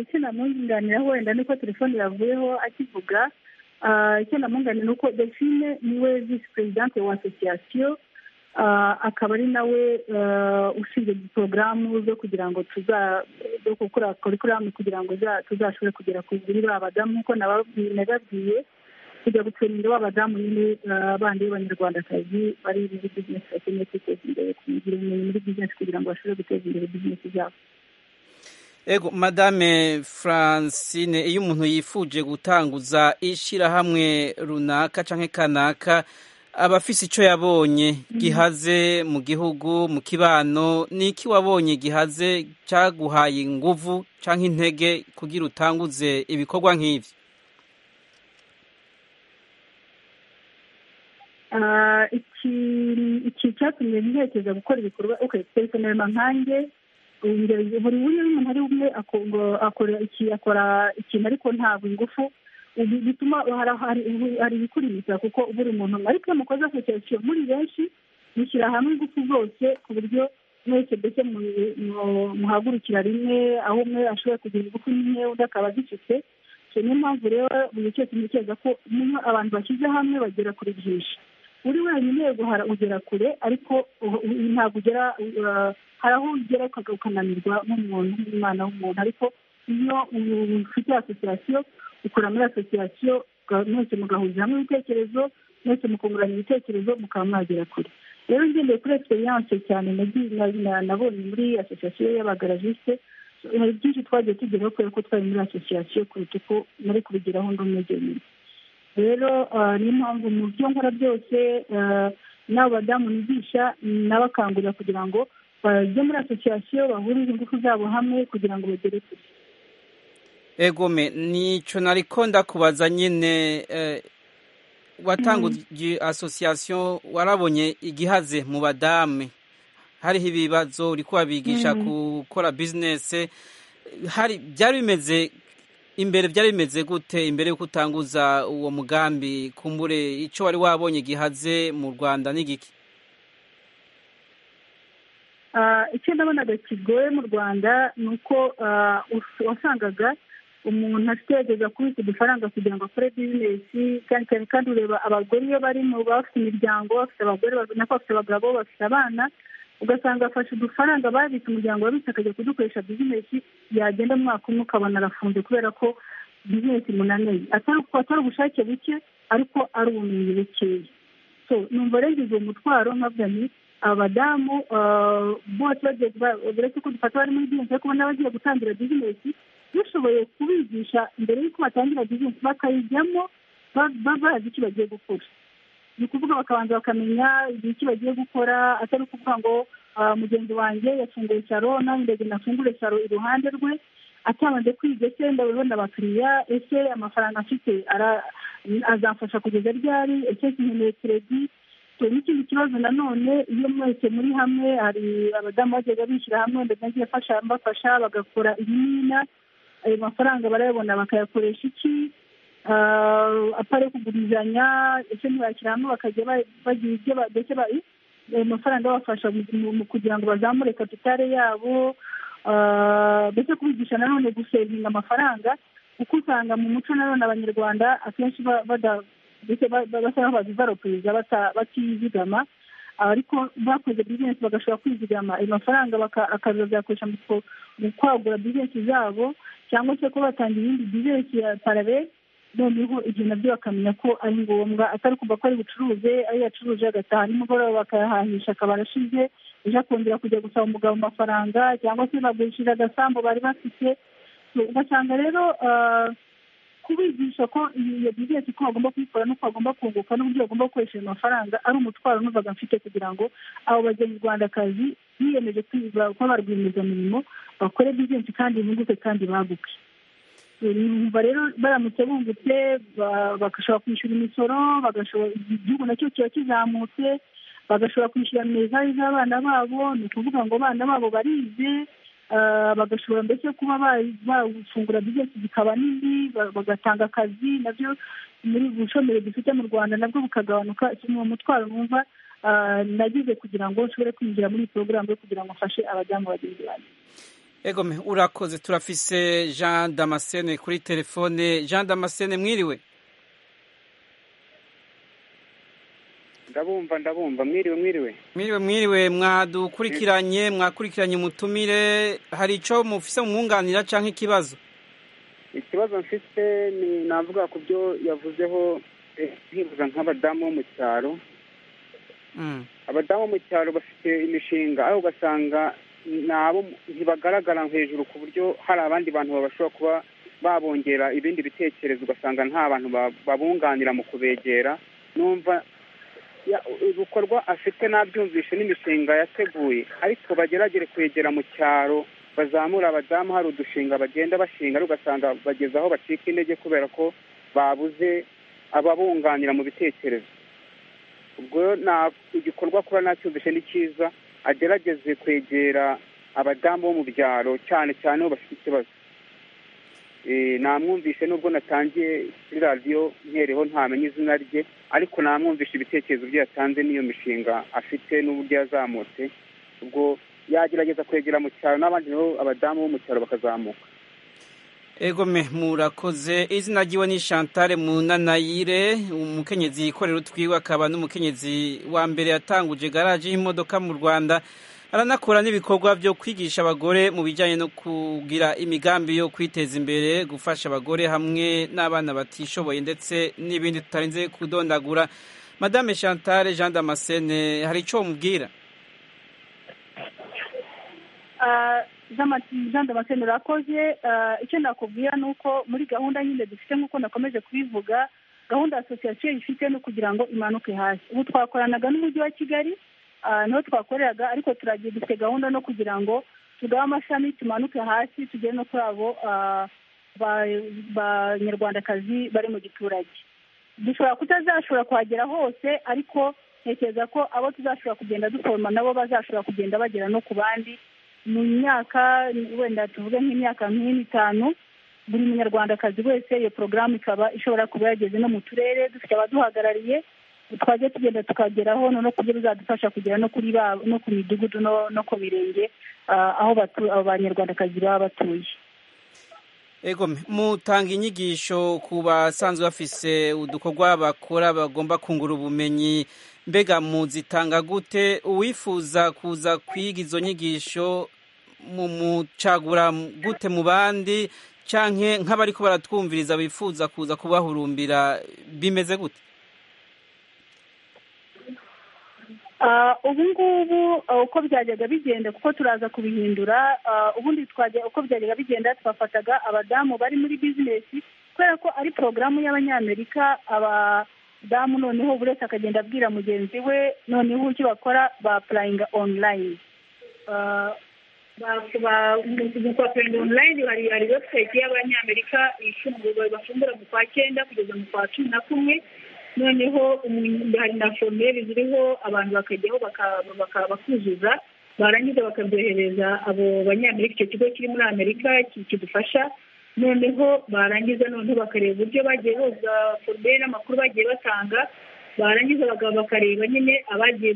icyo namwunganira wenda ni uko telefone yavuyeho akivuga icyo namwunganira ni uko delphine niwe visi perezidante wa asosiyasiyo akaba ari nawe ushinzwe porogaramu zo kugira ngo zo gukora kurikuramu kugira ngo tuzashobore kugera ku biri b'abadamu nk'uko nababwiye kujya gucurinda b'abadamu nyine bandi b'abanyarwandakazi bari muri bizinesi bakeneye kwiteza imbere kugira ubumenyi muri bizinesi kugira ngo bashobore guteza imbere bizinesi zabo ego madame francine iyo umuntu yifuje gutanguza ishyirahamwe runaka cyangwa kanaka aba afise icyo yabonye gihaze mu gihugu mu kibano ni iki wabonye gihaze cyaguhaye inguvu cyangwa intege kugira utanguze ibikorwa nk'ibyo iki cyatumye ntekereza gukora ibikorwa oke twese ntarema nkanjye buri umwe umuntu ari umwe akora ikintu ariko ntabwo ingufu bituma hari ibikuririza kuko buri muntu ariko iyo mukoze asosiyasiyo muri benshi mushyira hamwe ingufu zose ku buryo mwese mbese muhagurukira rimwe aho umwe ashobora kugira ingufu nke undi akaba agicitse niyo mpamvu rero buri cyose ntekereza ko niyo abantu bashyize hamwe bagera kuri byinshi uri wenyine guhara ugera kure ariko ntabwo ugera hari aho ugera ukananirwa nk'umuntu nk'umwana w'umuntu ariko iyo ufite asosiyasiyo ukora muri asosiyasiyo mwese mugahuza hamwe ibitekerezo mwese mukungurana ibitekerezo mukaba mwagera kure rero ngendeye kuri egisperiyanse cyane nabonye muri asosiyasiyo y'abagaragisite hari byinshi twagiye tugeraho kubera ko twari muri asosiyasiyo kuruta uko nari kubigeraho ndi umwegereye rero niyo mpamvu mu byo nkora byose n'abo badamu nigisha nabakangurira kugira ngo bajye muri asosiyasiyo bahurize ingufu zabo hamwe kugira ngo bagere kure egome nicyo nariko ndakubaza nyine watanguje asosiyasiyo warabonye igihaze mu badame hariho ibibazo uri kubabigisha gukora bizinesi hari byari bimeze imbere byari bimeze gute imbere y'uko utanguza uwo mugambi kumbure icyo wari wabonye gihaze mu rwanda n'igiki icyo ndabonaga kigoye mu rwanda ni uko wasangaga umuntu agerageza kubika udufaranga kugira ngo akore bizinesi cyane cyane kandi ureba abagore iyo bari mu bafite imiryango bafite abagore nako bafite abagabo bafite abana ugasanga afashe udufaranga babitse umuryango wabitse akajya kudukoresha bizinesi yagenda mu mwaka umwe ukabona arafunze kubera ko bizinesi imunaniye atari ubushake buke ariko ari ubumenyi bukeya so numva rero uwo mutwaro nkabwa ni abadamu bose uretse ko dufata bari muri bizinesi ariko ubona bagiye gutangira bizinesi dushoboye kubigisha mbere y'uko batangira bizinesi bakayijyamo bazi icyo bagiye gukora ni ukuvuga bakabanza bakamenya igihe icyo bagiye gukora atari ukuvuga ngo mugenzi wanjye yafunguye saro nanjye ndagira nafungure saro iruhande rwe atabanje kwiga ese ndabona abakiriya ese amafaranga afite azamfasha kugeza ryari ese nkeneye keredi n'ikindi kibazo nanone iyo mwese muri hamwe hari abadamu bajyaga bishyira hamwe ndagiye mbafasha bagakora ibimina ayo mafaranga barayabona bakayakoresha iki atari kugurizanya ese ntibakiramo bakajya bagira ibyo ndetse ayo mafaranga abafasha kugira ngo bazamure kapitale yabo ndetse kubigisha nanone gusevinga amafaranga kuko usanga mu muco nanone abanyarwanda akenshi basa n'aho bazivaropuriza batizigama ariko bakoze bizinesi bagashobora kwizigama ayo mafaranga akazayakoresha mu kwagura bizinesi zabo cyangwa se ko batanga iyindi bizinesi ya parare noneho ibyo nabyo bakamenya ko ari ngombwa atari kuva ko ari bucuruze ari yacuruje agataha nimugoroba bakayahahisha akabara ashize ejo akongera kujya gusaba umugabo amafaranga cyangwa se bagurishije agasambu bari bafite ugasanga rero kubigisha ko iyo bizinesi ko bagomba kuyikora n'uko bagomba kunguka n'uburyo bagomba gukoresha ayo mafaranga ari umutwaro n'uvaga mfite kugira ngo abo bagenzi biyemeje kuba ba rwiyemezamirimo bakore bizinesi kandi bunguke kandi baguke numva rero baramutse bungutse bagashobora kwishyura imisoro igihugu nacyo kiba kizamutse bagashobora kwishyura minerivare z'abana babo ni ukuvuga ngo abana babo barize bagashobora mbese kuba bafungura bizinesi zikaba nini bagatanga akazi nabyo muri bushomeri dufite mu rwanda nabwo bukagabanuka ni umutwaro numva nagize kugira ngo nshobore kwinjira muri iyi porogaramu yo kugira ngo mfashe abadamu bagenzi banjye egome urakoze turafise jean damascene kuri telefone jean damascene mwiriwe ndabumva ndabumva mwiriwe mwiriwe mwiriwe mwiriwe mwadukurikiranye mwakurikiranye umutumire hari icyo mufise umwunganira cyangwa ikibazo ikibazo mfite ni navuga ku byo yavuzeho nkibuza nk'abadamu bo mu cyaro abadamu bo mu cyaro bafite imishinga aho ugasanga nabo ntibagaragara hejuru ku buryo hari abandi bantu bashobora kuba babongera ibindi bitekerezo ugasanga nta bantu babunganira mu kubegera numva ibikorwa afite n'abyumvishe n'imishinga yateguye ariko bageragere kwegera mu cyaro bazamura abadamu hari udushinga bagenda bashinga ugasanga bageze aho bacika intege kubera ko babuze ababunganira mu bitekerezo ubwo igikorwa kuba ntacyumvishe ni cyiza agerageze kwegera abadamu bo mu byaro cyane cyane aho bafite ikibazo namwumvishe nubwo natangiye kuri radiyo nkereho ntamenya izina rye ariko namwumvishe ibitekerezo bye yatanze n'iyo mishinga afite n'uburyo yazamutse ubwo yagerageza kwegera mu cyaro n'abandi nabo abadamu bo mu cyaro bakazamuka egome murakoze izina ryiwe ni Chantal munanayire umukenyezi yikorera utwiwe akaba n'umukenyezi wa mbere yatanguje garaje y'imodoka mu rwanda aranakora n'ibikorwa byo kwigisha abagore mu bijyanye no kugira imigambi yo kwiteza imbere gufasha abagore hamwe n'abana batishoboye ndetse n'ibindi tutarinze kudondagura madame Chantal jean damascene hari icyo mubwira jean damascene urakoze icyo nakubwira ni uko muri gahunda nyine dufite nk'uko nakomeje kubivuga gahunda asosiyasiyo ifite ni ukugira ngo imanuke hasi ubu twakoranaga n'umujyi wa kigali niho twakoreraga ariko turagiye dufite gahunda no kugira ngo tugabe amashami tumanuke hasi tugere no kuri abo banyarwandakazi bari mu giturage dushobora kutazashobora kuhagera hose ariko ntekereza ko abo tuzashobora kugenda duforoma nabo bazashobora kugenda bagera no ku bandi mu myaka wenda tuvuge nk'imyaka nk'ine itanu buri munyarwandakazi wese iyo porogaramu ikaba ishobora kuba yageze no mu turere dufite abaduhagarariye twajya tugenda tukageraho noneho ku buryo bizadufasha kugera no kuri ba no ku midugudu no ku mirenge aho abanyarwandakazi baba batuye ego mutanga inyigisho ku basanzwe bafise udukorwa bakora bagomba kungura ubumenyi mbega muzitanga gute uwifuza kuza kwiga izo nyigisho mumucagura gute mu bandi cyangwa nk'abari ko baratwumviriza bifuza kuza kubahurumbira bimeze gute ubu ngubu uko byajyaga bigenda kuko turaza kubihindura ubundi twajya uko byajyaga bigenda twafataga abadamu bari muri bizinesi kubera ko ari porogaramu y'abanyamerika abadamu noneho buri wese akagenda abwira mugenzi we noneho uburyo bakora bapurayinga onurayini bapurayinga onurayini hari webusayiti y'abanyamerika bafungura mu kwa cyenda kugeza mu kwa cumi na kumwe noneho hari na foromeri ziriho abantu bakajyaho bakuzuza barangiza bakabyohereza abo banyamerika icyo kigo kiri muri amerika kidufasha noneho barangiza noneho bakareba uburyo bagiye boza foromeri n'amakuru bagiye batanga barangiza bakareba nyine abagiye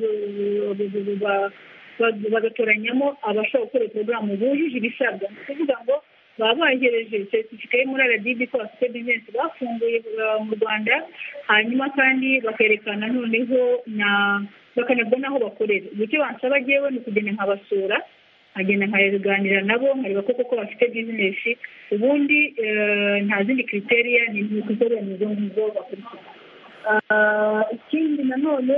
bagatoranyamo abashobora gukora porogaramu bujuje ibisabwa ni ukuvuga ngo baba bohereje seritifika yo muri aradibi ko bafite bizinesi bafunguye mu rwanda hanyuma kandi bakerekana noneho na bakanabwo n'aho bakorera icyo bansaba agewe ni ukugenda nkabasura nkagenda nkaganira nabo nkareba koko ko bafite bizinesi ubundi nta zindi kriteriya ni ukuzikorera mu zo bakurikiza ikindi nanone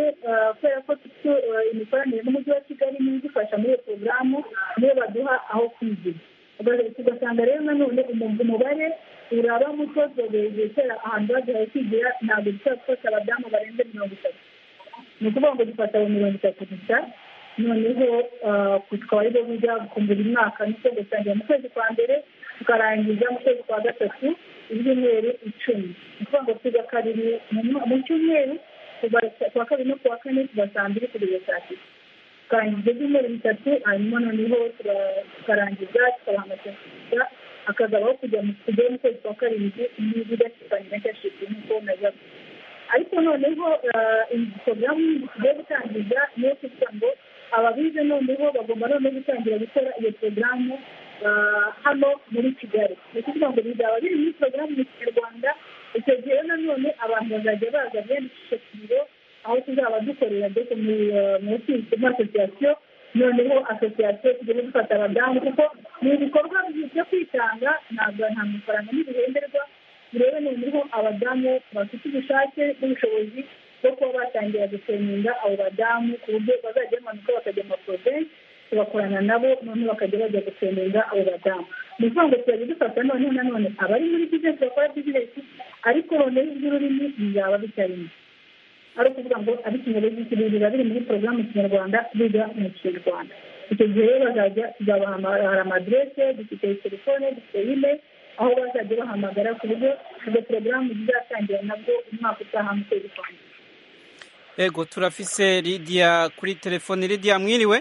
kubera ko dufite imikoranire n'umujyi wa kigali niyo idufasha muri iyo porogaramu niyo baduha aho kwigira tugasanga rero nanone umubare uraba muto kera ahantu baduhaye kwigira ntabwo dushobora gufasha abadamu barenze mirongo itatu ni ukuvuga ngo dufata abo mirongo itatu gusa noneho tukaba ari bo bijya kumbura umwaka niko gusangira mu kwezi kwa mbere tukarangiza mu kwezi kwa gatatu ibyumweru icumi ni ukuvuga ngo tujya kabiri mu cyumweru kuwa kabiri no kuwa kane kuva saa mbiri kugeza saa sita tukarangiza ibyumweru bitatu hanyuma noneho tukarangiza tukabaha amaserivisi akazabaho kujya mu kujyayo mu kwezi kwa karindwi n'ibidashikanya cyashizwe nk'uko najaga ariko noneho porogaramu tugiye gutangiza niyo kuvuga ngo ababize noneho bagomba noneho gutangira gukora iyo porogaramu hano muri kigali ni ukuvuga ngo bizaba biri muri porogaramu mu kinyarwanda icyo gihe nanone abantu bazajya baza biyandikisha ku biro aho tuzaba dukorera ndetse muri asosiyasiyo noneho asosiyasiyo tugenda dufata abadamu kuko ni ibikorwa byo kwitanga ntabwo nta mafaranga n'ibihenderwa turebe noneho abadamu bafite ubushake n'ubushobozi bwo kuba batangira guseminga abo badamu ku buryo bazajya bamanuka bakajya mu porovensi tugakorana nabo noneho bakajya bajya guseminga abo badamu ni ukuvuga ngo tuzajya dufata noneho nanone abari muri bizinesi bakora bizinesi ariko noneho iby'ururimi bizaba bitarimo ari ukuvuga ngo ari ikinyarwanda biba biri muri porogaramu kinyarwanda biga mu kinyarwanda icyo gihe rero bazajya tuzabahamagara hari amadirese dufite telefone dufite ine aho bazajya bahamagara ku buryo izo porogaramu zizatangira nabwo umwaka utaha mu kwezi kwa mbere ego turafise lidiya kuri telefone lidiya mwiriwe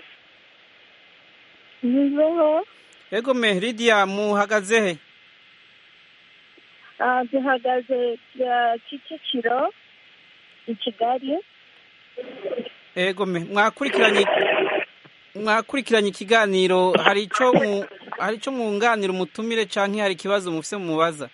nizeho ego me lidiya muhagaze he duhagaze kicukiro i kigali ego me mwakurikiranye mwakurikiranye ikiganiro hari icyo hari icyo mwunganira umutumire cyangwa hari ikibazo mufite mubaza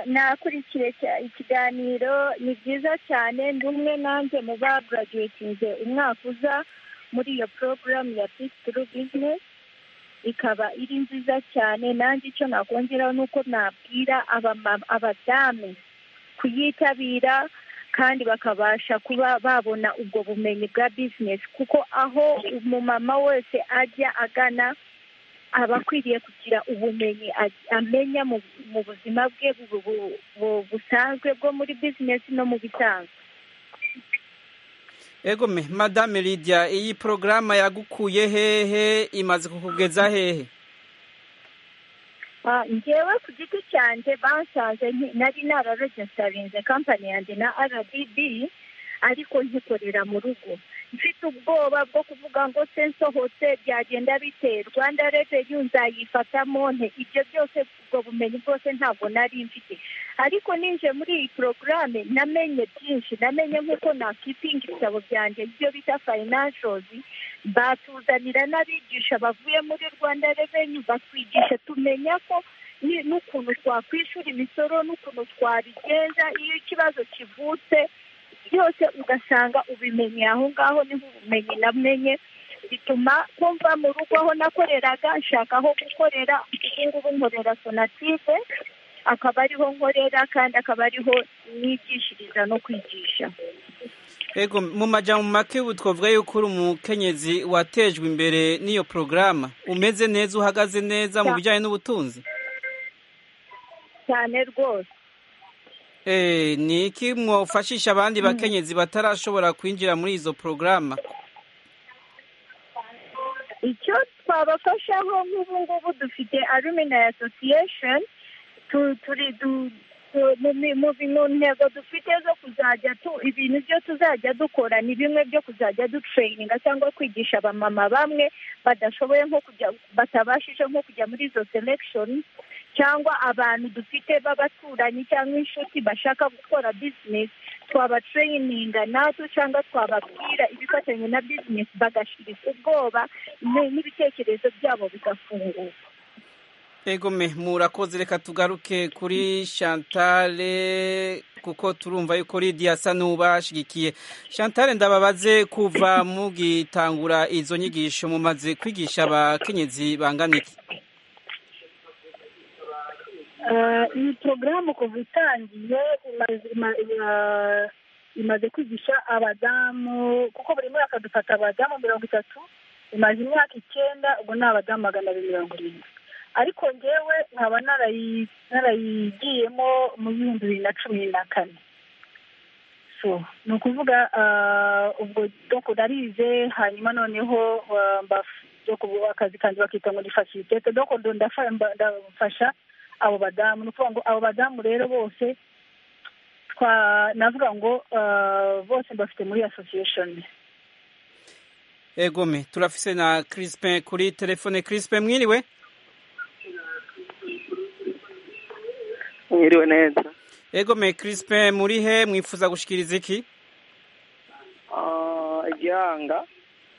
nakurikiye ikiganiro ni byiza cyane ndi umwe nanjye mu bagaraduwetinze umwaka uza muri iyo porogaramu ya pisituru bizinesi ikaba iri nziza cyane nanjye icyo nakongeraho ni uko nabwira abadamu kuyitabira kandi bakabasha kuba babona ubwo bumenyi bwa bizinesi kuko aho umumama wese ajya agana aba akwiriye kugira ubumenyi a- amenya mu mu buzima bwe bu- bu- bu- busanzwe bwo muri bizinesi no mu bisanzwe egome madame lidia iyi porogaramu yagukuye hehe imaze kukugeza hehe Ah, njyewe ku giti cyanjye basanze nki- nari nararegisitarinze kampani yanjye na rdb ariko nkikorera mu rugo mfite ubwoba bwo kuvuga ngo se nsohotse byagenda bite rwanda reveni nzayifata monte ibyo byose ubwo bumenyi bwose ntabwo nari mfite ariko ninje muri iyi porogaramu namenye byinshi namenye nk'uko nakipinga ibitabo byanjye ibyo bita fayinanshozi batuzanira n'abigisha bavuye muri rwanda reveni batwigisha tumenya ko ni- n'ukuntu twakwishyura imisoro n'ukuntu twabigenza iyo ikibazo kivutse byose ugasanga ubimenye aho ngaho niho ubumenyi namenye bituma kumva mu rugo aho nakoreraga nshaka aho gukorera ubu ngubu nkorera sonatide akaba ariho nkorera kandi akaba ariho nigishiriza no kwigisha ego mu majyamo make ubu twavuga yuko uri umukenyezi watejwe imbere n'iyo porogaramu umeze neza uhagaze neza mu bijyanye n'ubutunzi cyane rwose Eh, ni iki mwafashisha abandi bakenyezi batarashobora kwinjira muri izo porogaramu icyo twabafashaho nk'ubu ngubu dufite alumina association tu- turi du- tu- mu mi- mu bi- mu ntego dufite zo kuzajya tu- ibintu byo tuzajya dukora ni bimwe byo kuzajya dutureyininga cyangwa kwigisha abamama bamwe badashoboye nko kujya batabashije nko kujya muri izo selection cyangwa abantu dufite b'abaturanyi cyangwa inshuti bashaka gukora business twabatreyininga natwe cyangwa twababwira ibifatanye na business bagashirika ubwoba ni- n'ibitekerezo byabo bigafunguka egome murakoze reka tugaruke kuri shantare kuko turumva yuko lidiya asa n'ubashigikiye shantare ndababaze kuva mugitangura izo nyigisho mumaze kwigisha abakenyezi bangana iki Ah, iyi porogaramu kuva itangiye imaze ima- ima- imaze kwigisha abadamu kuko buri mwaka dufata abadamu mirongo itatu imaze imyaka icyenda ubu ni abadamu magana abiri mirongo irindwi ariko ngewe nkaba narayi- narayigiyemo mu bihumbi bibiri na cumi na kane so ni ukuvuga ah, ubwo doko narize hanyuma noneho ah, mbaf- doko akazi kanjye bakita ngo ni fasilitete doko ndo ndafa- mba- ndafasha abo badamu ni ukuvuga ngo abo badamu rero bose twa navuga ngo ah, bose bafite muri association egome turafise na crispin kuri telefone crispin mwiriwe mwiriwe neza egome crispin muri he mwifuza gushikiriza iki Ah, igihanga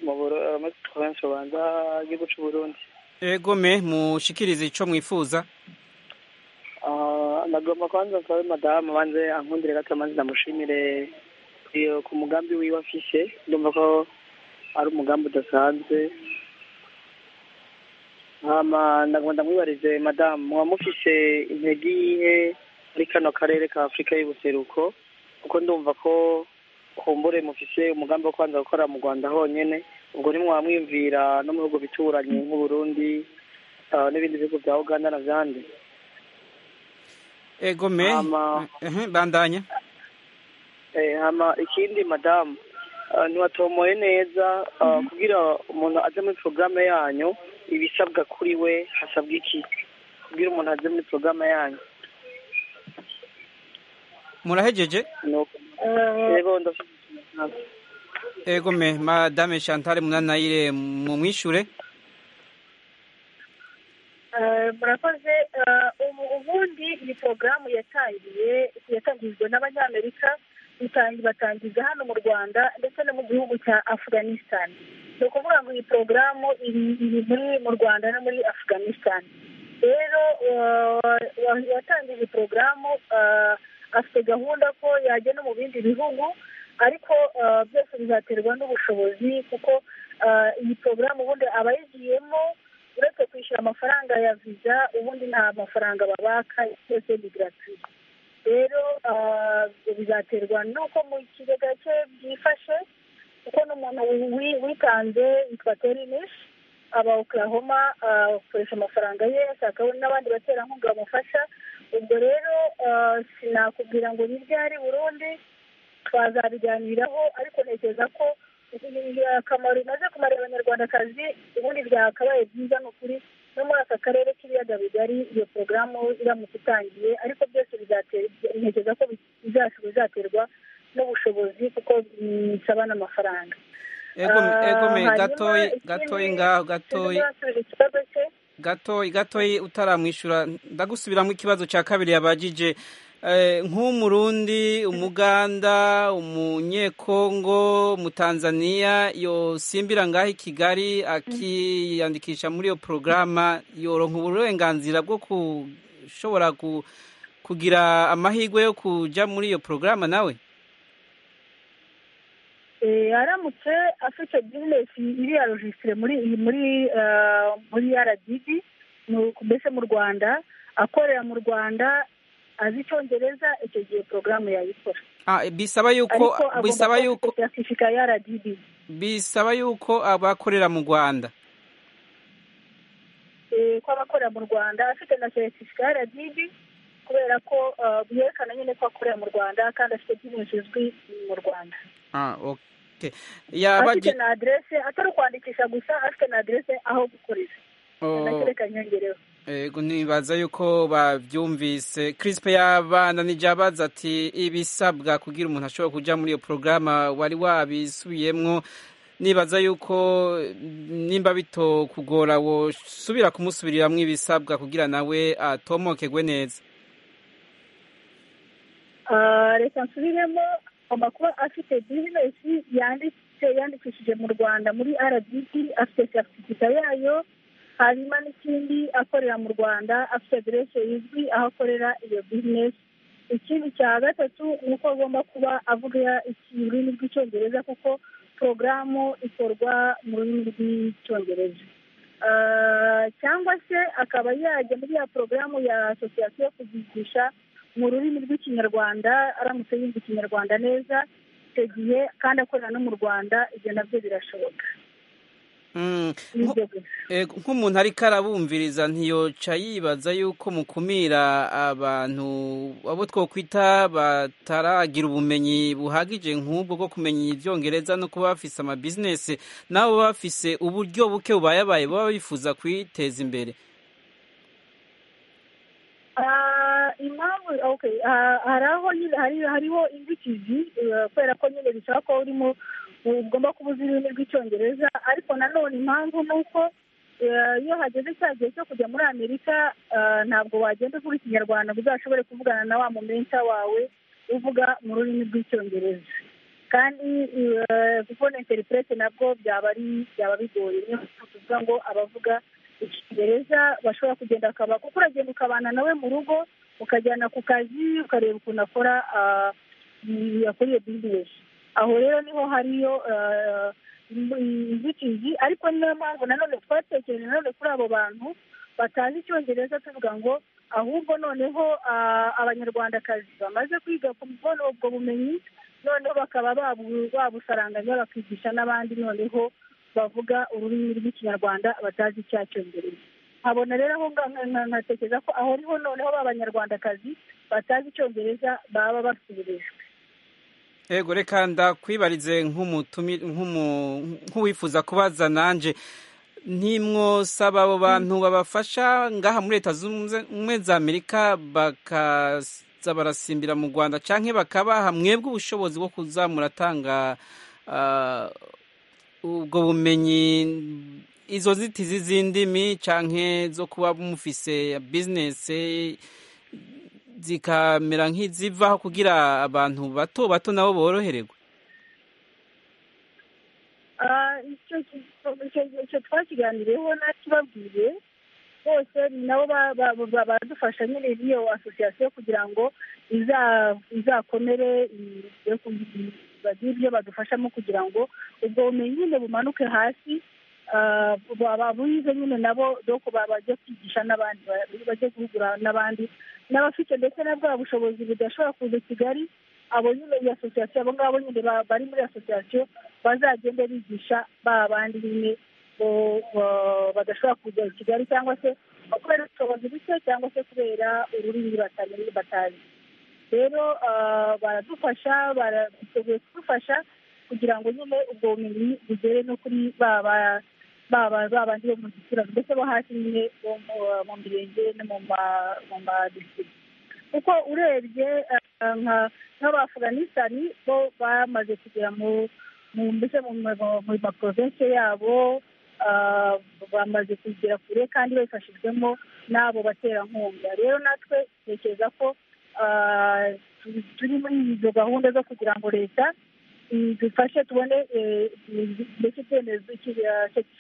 mu burama province rwanda igihugu cy'u burundi egome mushikirize ico mwifuza Ah, ndagomba kwanza nsabe madamu banze ankundire gato maze ndamushimire iyo ku mugambi wiwe afise ndumva ko ari umugambi udasanzwe hama ndagomba ndamwibarize madamu muba mufise intege iyihe muri kano karere ka afurika y'ubuseruko kuko ndumva ko kumbure mufise umugambi wo kwanza gukora mu rwanda honyene ubwo nimwamwiyumvira no mu bihugu bituranye nk'uburundi ah, n'ibindi bihugu bya uganda na vyandi egome ehe, bandanya Eh, hama ikindi madamu ah, ntiwatomoye neza ah, kugira umuntu aze muri porogaramu yanyu ibisabwa kuri we hasabwa iki kugira umuntu aze muri porogaramu yanyu murahejeje Nuko. rero ndafite ikibazo. egome madame chantal munanayire mumwishure Ah, murakoze ah, ubu ubundi iyi porogaramu yatangiye yatangijwe n'abanyamerika itangi- batangiza hano mu rwanda ndetse no mu gihugu cya afghanistan ni ukuvuga ngo iyi porogaramu iri iri muri mu rwanda no muri afghanistan rero ah, wa- watangije iyi porogaramu ah, afite gahunda ko yajya no mu bindi bihugu ariko ah, byose bizaterwa n'ubushobozi kuko ah, iyi porogaramu ubundi abayigiyemo uretse kwishyura amafaranga ya viza ubundi nta mafaranga babaka byose ni gratuit rero bizaterwa n'uko mu kigega cye byifashe kuko n'umuntu wi- witanze yitwa terinishi aba oklahoma ah, akoresha amafaranga ye ashaka n'abandi baterankunga bamufasha ubwo rero ah, sinakubwira ngo ni ryari burundi twazabiganiraho ariko ntekereza ko akamaro imaze kumara abanyarwandakazi ubundi byakabaye byiza ni ukuri no muri aka karere k'ibiyaga bigari iyo porogaramu iramutse itangiye ariko byose bizatera- ntekereza ko bizacu- bizaterwa n'ubushobozi kuko bisaba n'amafaranga egome Ah, egome hanyuma gatoyi ikindi- gatoyi ngaho gatoyi sinzabasubiza ikibazo cye gatoyi gatoyi utaramwishyura ndagusubiramo ikibazo cya kabiri yabajije Eh, nk'umurundi umuganda umunyekongo umutanzaniya yosimbira ngaho i kigali akiyandikisha muri iyo porogaramu yoronka uburenganzira bwo gushobora ku- kugira amahirwe yo kujya muri iyo porogaramu nawe Eh, aramutse afite bizinesi iri ya rojisitire muri iyi muri ah, muri rdb mu- mbese mu rwanda akorera mu rwanda azi icyongereza icyo gihe porogaramu yayikora Ah, bisaba ariko yuko agomba bisaba kuba afite yuko seritifika ya rdb bisaba yuko abakorera mu rwanda eh, ko aba akorera mu rwanda afite na seritifika ya rdb kubera ko ah, byerekana nyine ko akorera mu rwanda kandi afite bizinesi izwi mu rwanda Ah, okay. afite yabaje na aderese atari ukwandikisha gusa afite na aderese aho gukorera Oh, anakereka nyongereho Ego nibaza yuko babyumvise Crispe yabana nijabaza ati ibisabwa kugira umuntu ashobora kuja muri iyo porogaramu wari wabisubiyemwo nibaza yuko eh, nimba bitokugora wosubira kumusubiriramwo ibisabwa kugira nawe atomokegwe neza Ah, reka nsubiremo agomba kuba afite bizinesi yanditse yandikishije mu rwanda muri rdb afite seritifika yayo hanyuma n'ikindi akorera mu rwanda afite aderese izwi aho akorera iyo bizinesi ikindi cya gatatu ni uko agomba kuba avuga iki- ururimi rw'icyongereza kuko porogaramu ikorwa mu rurimi rw'icyongereza Ah, cyangwa se akaba yajya muri ya porogaramu ya asosiyasiyo yo kuzigisha mu rurimi rw'ikinyarwanda aramutse yumva ikinyarwanda neza icyo gihe kandi akorera no mu rwanda ibyo nabyo birashoboka Mm, nibyo gusa ego, nk'umuntu ariko arabumviriza ntiyoca yibaza yuko mukumira abantu abo twokwita bataragira ubumenyi buhagije nk'ubwo bwo kumenya ibyongereza no kuba bafise amabizinesi nabo baba bafise uburyo buke bubayabaye baba bifuza kwiteza imbere Ah, impamvu okay ah, hari aho nyine hari- hariho inzitizi eh, kubera ko nyine bisaba ko urimo ugomba kuba uzi ururimi rw'icyongereza ariko nanone impamvu ni uko eh, iyo hageze cya gihe cyo kujya muri amerika ah, ntabwo wagenda uvuga ikinyarwanda ngo uzashobore kuvugana na wa momenta wawe uvuga mu rurimi rw'icyongereza kandi eh, kubona interprete nabwo byaba ari byaba bigoye niyo mpamvu tuvuga ngo abavuga icyongereza bashobora kugenda bakaba kuko uragenda ukabana nawe mu rugo ukajyana ku kazi ukareba ukuntu akora ah, i- akora iyo bizinesi aho rero niho hariyo ah, im- inzitizi ariko ni nayo mpamvu nanone twatekereje nanone kuri abo bantu batazi icyongereza tuvuga ngo ahubwo noneho ah, abanyarwandakazi bamaze kwiga kubona ubwo bumenyi noneho bakaba babu- babusaranganya bakigisha n'abandi noneho bavuga ururimi rw'ikinyarwanda batazi icyacyongereza nkabona rero aho ngaho nka- nka- nkatekereza ko aho ariho noneho b'abanyarwandakazi batazi icyongereza baba basubirijwe ego reka ndakwibarize nk'umutumi- nk'umu- nk'uwifuza kubaza nanje ntimwosaba abo bantu babafasha ngaha muri leta zunze ubumwe za amerika bakaza barasimbira mu rwanda canke bakabaha mwebwe ubushobozi bwo kuza muratanga ah, ubwo bumenyi izo nzitizi z'indimi canke zo kuba mufise bizinesi zikamera nk'izivaho kugira abantu bato bato nabo borohererwe Ah, icyo ki- icyo- icyo twakiganiriyeho nakibabwiye bose ni nabo ba- ba- ba- badufasha nyine n'iyo asosiyasiyo kugira ngo iza- izakomere ibe ku- bagire ibyo badufashamo kugira ngo ubwo bumenyi nyine bumanuke hasi baba bize nyine nabo doko bajya kwigisha n'abandi bajya guhugura n'abandi n'abafite ndetse na bwa bushobozi budashobora kuza i kigali abo nyine iyi asosiyasiyo abo ngabo nyine bari muri asosiyasiyo bazagende bigisha ba bandi nyine badashobora kuza i kigali cyangwa se kubera ubushobozi buke cyangwa se kubera ururimi batamenye batazi rero baradufasha barateguye kudufasha kugira ngo nyine ubwo bumenyi bugere no kuri baba baba babandi bo mu giturage ndetse bo hasi nyine bo mu mirenge no mu madistrict kuko urebye nk'abafuganisitani bo bamaze kugera mu mbese mu maprovensi yabo bamaze kugera kure kandi babifashijwemo n'abo baterankunga rero natwe tekereza ko turi muri izo gahunda zo kugira ngo leta dufashe tubone mbese icyemezo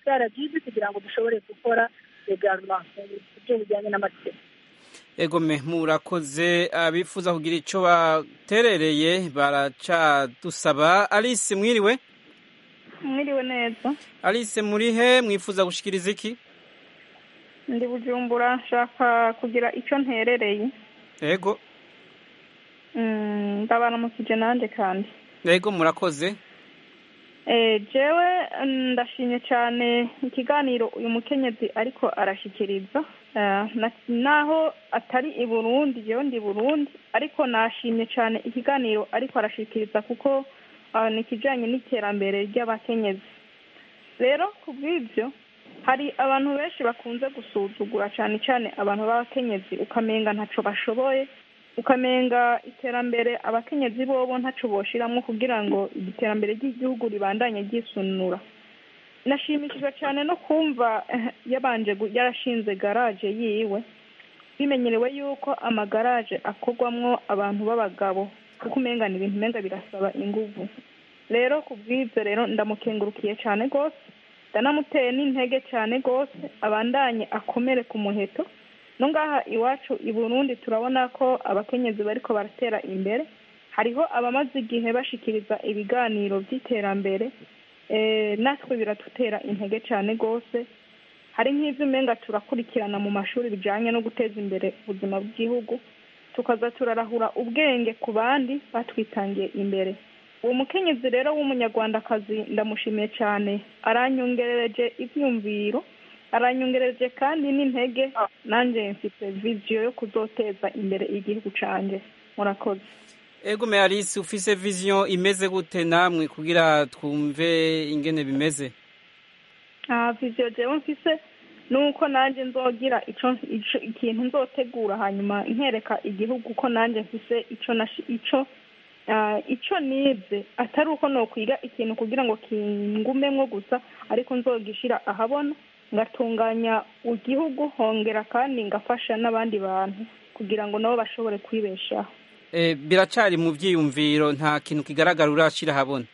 cya rgb kugira ngo dushobore gukora regaruma ibyo bijyanye n'amategeko egome murakoze abifuza kugira icyo baterereye baracadusaba alice mwiriwe mwiriwe neza alice murihe mwifuza gushyikiriza iki ndi bujumbura nshaka kugira icyo nterereye yego ndabana mu kije nanjye kandi yego murakoze jewe ndashimye cyane ikiganiro uyu mukenyezi ariko arashyikiriza naho atari i burundi jewe ndi burundi ariko nashimye cyane ikiganiro ariko arashyikiriza kuko ni ikijyanye n'iterambere ry'abakenyezi rero ku bw'ibyo hari abantu benshi bakunze gusuzugura cyane cyane abantu b'abakenyezi ukamenga ntacyo bashoboye ukamenga iterambere abakenyezi bobo ntacyo boshiramo kugira ngo iterambere ry'igihugu ribandanye ryisunura nashimishijwe cyane no kumva yabanje yarashinze garaje yiwe bimenyerewe yuko amagaraje akorwamo abantu b'abagabo kuko umenga ni ibintu umenga birasaba ingufu rero ku bw'ibyo rero ndamukengurukiye cyane rwose ndanamuteye n'intege cyane rwose abandanye akomere ku muheto no ngaha iwacu i burundi turabona ko abakenyezi bariko baratera imbere hariho abamaze igihe bashikiriza ibiganiro by'iterambere natwe biradutera intege cyane rwose hari nk'ibyo umenga turakurikirana mu mashuri bijyanye no guteza imbere ubuzima bw'igihugu tukaza turarahura ubwenge ku bandi batwitangiye imbere uwo mukenyezi rero w'umunyarwandakazi ndamushimiye cyane aranyongereje ibyumviro aranyongereje kandi n'intege nanjye mfite viziyo yo kuzoteza imbere igihugu cyanjye murakoze ego meyalisi ufise viziyo imeze gute namwe kugira twumve ingene bimeze viziyo rero mfise nuko nanjye nzogira ikintu nzotegura hanyuma nkereka igihugu ko nanjye mfise icyo icyo icyo nibye atari uko nokwiga ikintu kugira ngo kingumemo gusa ariko nzogishyira ahabona ngatunganya igihugu hongera kandi ngafasha n'abandi bantu kugira ngo nabo bashobore kwibeshaho biracari mu byiyumviro nta kintu kigaragara urashyira ahabona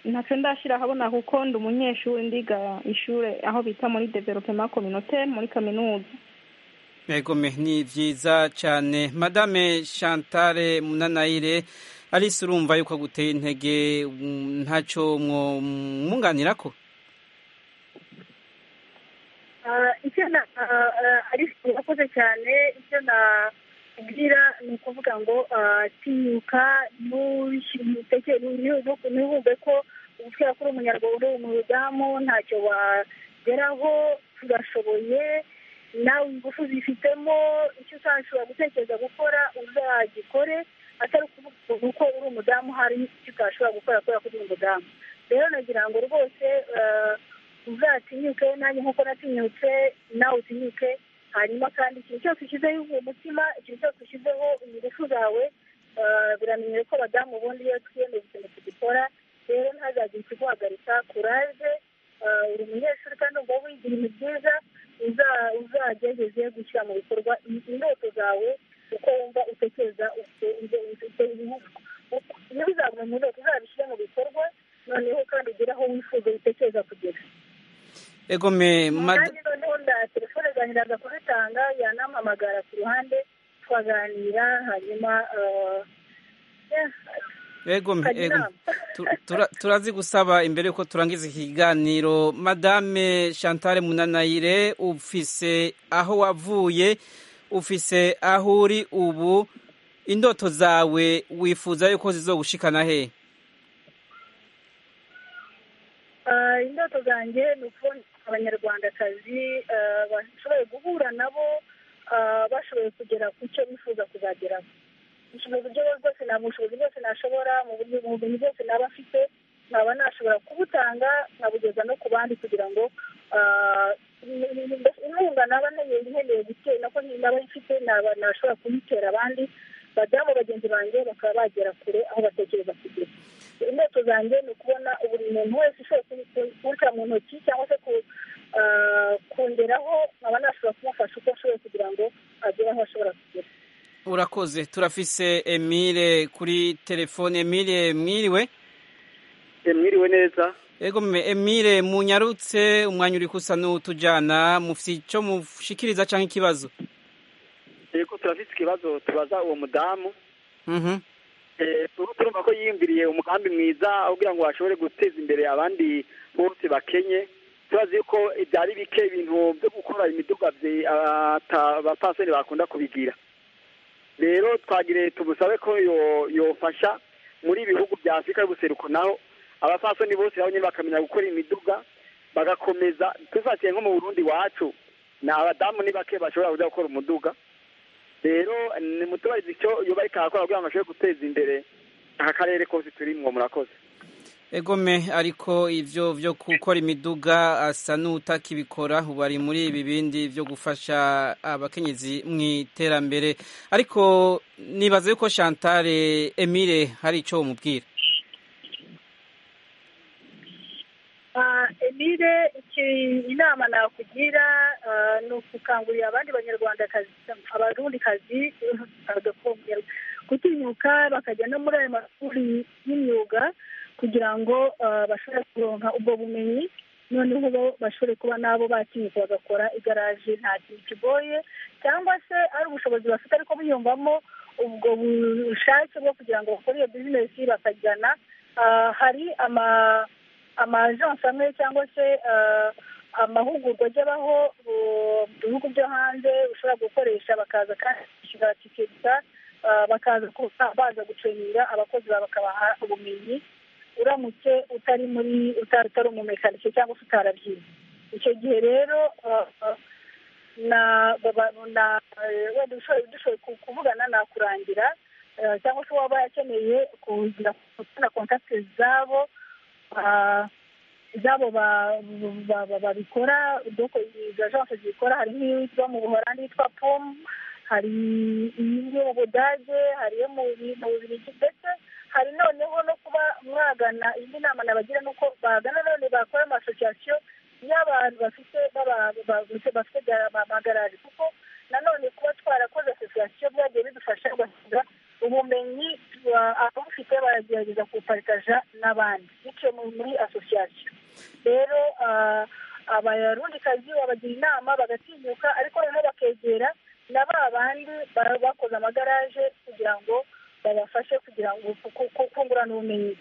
ntacyo ndashyira ahabona kuko ndi umunyeshuri ndiga ishuri aho bita muri developema kominote muri kaminuza megome ni byiza cyane madame Chantal munanayire alice urumva yuko aguteye intege ntacyo mwunganira ko urakoze cyane icyo nakubwira ni ukuvuga ngo tinyuka ntibumve ko kubera ko uri umunyarwanda uri umudamu ntacyo wageraho tugashoboye nawe ingufu zifitemo icyo utashobora gutekereza gukora uzagikore atari ukuvuga uko uri umudamu hari icyo utashobora gukora kubera ko uri umudamu rero nagira ngo rwose uzatinyuke nanjye nk'uko natinyutse nawe utinyuke hanyuma kandi ikintu cyose ushyizeho umutima ikintu cyose ushyizeho ingufu zawe biramenyewe ko abadamu ubundi iyo twiyemeza ikintu tugikora rero ntazagire ikiguhagarika kuraje uri umunyeshuri kandi ubwo wigira ibintu byiza uzagerageze gushyira mu bikorwa indoto zawe uko wumva utekereza ufite ibihugu iyo bizaguye mu ndoto uzabishyire mu bikorwa noneho kandi ugere aho wifuza utekereza kugera egome kandi noneho nda telefone zanjye ndaza kuzitanga yanampamagara ku ruhande tukaganira hanyuma yego yego turazi gusaba imbere yuko turangiza iki kiganiro madame chantal munanayire ufise aho wavuye ufise aho uri ubu indoto zawe wifuza yuko zizogushikana he Ah, indoto zanjye ni ukubona abanyarwandakazi ah, bashoboye guhura nabo ah, bashoboye kugera ku cyo bifuza kuzageraho mu buryo bwose nta bushobozi bwose nashobora mu buryo ubumenyi bwose naba afite naba nashobora kubutanga nkabugeza no ku bandi kugira ngo ah, inkunga naba nkeneye gutera nako naba mfite naba nashobora kuyitera abandi badamu bagenzi banjye bakaba bagera kure aho batekereza kugera indoto zanjye ni ukubona buri muntu wese ushoboye kuwuca mu ntoki cyangwa se ku- ah, kongeraho nkaba nashobora kumufasha uko ashoboye kugira ngo agere aho ashobora kugera urakoze turafise emile kuri telefone emile mwiriwe mwiriwe neza yego mme, emile munyarutse umwanya uri kusa n'utujyana mufite icyo mushikiriza cyangwa ikibazo yego turafite ikibazo tubaza uwo mudamu Mhm. Eh, turimo turumva ko yiyumviriye umugambi mwiza aho kugira ngo bashobore guteza imbere abandi bose bakenye turazi yuko byari bike ibintu byo gukora imiduga bye- ata- abapaseri bakunda kubigira rero twagire tubusabe ko yo- yofasha muri ibihugu bya afurika y'ubuseruko naho abapasoni bose nabo nyine bakamenya gukora imiduga bagakomeza tufatiye nko mu burundi iwacu ni abadamu ni bake bashobora kujya gukora umuduga rero ni muturage icyo yoba ariko arakora kugira ngo ashobore guteza imbere aka karere kose turimwo murakoze egome ariko ibyo byo gukora imiduga asa n'utakibikora ubu ari muri ibi bindi byo gufasha abakenyezi mu iterambere ariko nibaza yuko chantal emile hari icyo bamubwira Ah, emile iki- inama nakugira ah, ni ukukangurira abandi banyarwandakazi abarundikazi bagakongera gutinyuka bakajya no muri ayo mashuri y'imyuga kugira ngo ah, bashobore kuronka ubwo bumenyi noneho bo bashobore kuba nabo batinyuka bagakora igaraje nta kintu kigoye cyangwa se ari ubushobozi bafite ariko biyumvamo ubwo bushake bwo kugira ngo bakore iyo bizinesi bakajyana Ah, hari ama amajansi amwe cyangwa se eh, amahugurwa ajyabaho mu bihugu byo hanze ushobora gukoresha bakaza kandi bakishyura tiketa eh, bakaza ku- baza guceninga abakozi bawe bakabaha ubumenyi uramutse utari muri utari utari umumekanike cyangwa se utarabyize icyo gihe rero eh, na baba- na eh, wenda ushoboye dushoboye ku- kuvugana nakurangira eh, cyangwa se waba akeneye kugira kubona kontakiti zabo ah, zabo ba- ba- ba- babikora doko izo ajanse zikora hari nk'iyitwa mu buholandi yitwa pom hari iyo mu budage hari iyo mu Bi- mu bubirigi ndetse hari noneho no kuba mwagana indi nama nabagira ni uko bagana none bakora amasosiyasiyo y'abantu bafite baba- ba- ba- bafite ga- amagarari kuko nanone kuba twarakoze asosiyasiyo byagiye bidufasha gusiga ubumenyi ba- ababufite baragerageza kubuparitaja n'abandi bityo mu- muri asosiyasiyo rero ah, abarundikazi babagira inama bagatinyuka ariko noneho bakegera na ba bandi baba bakoze amagaraje kugira ngo babafashe kugira ngo ku- ku- kungurana ubumenyi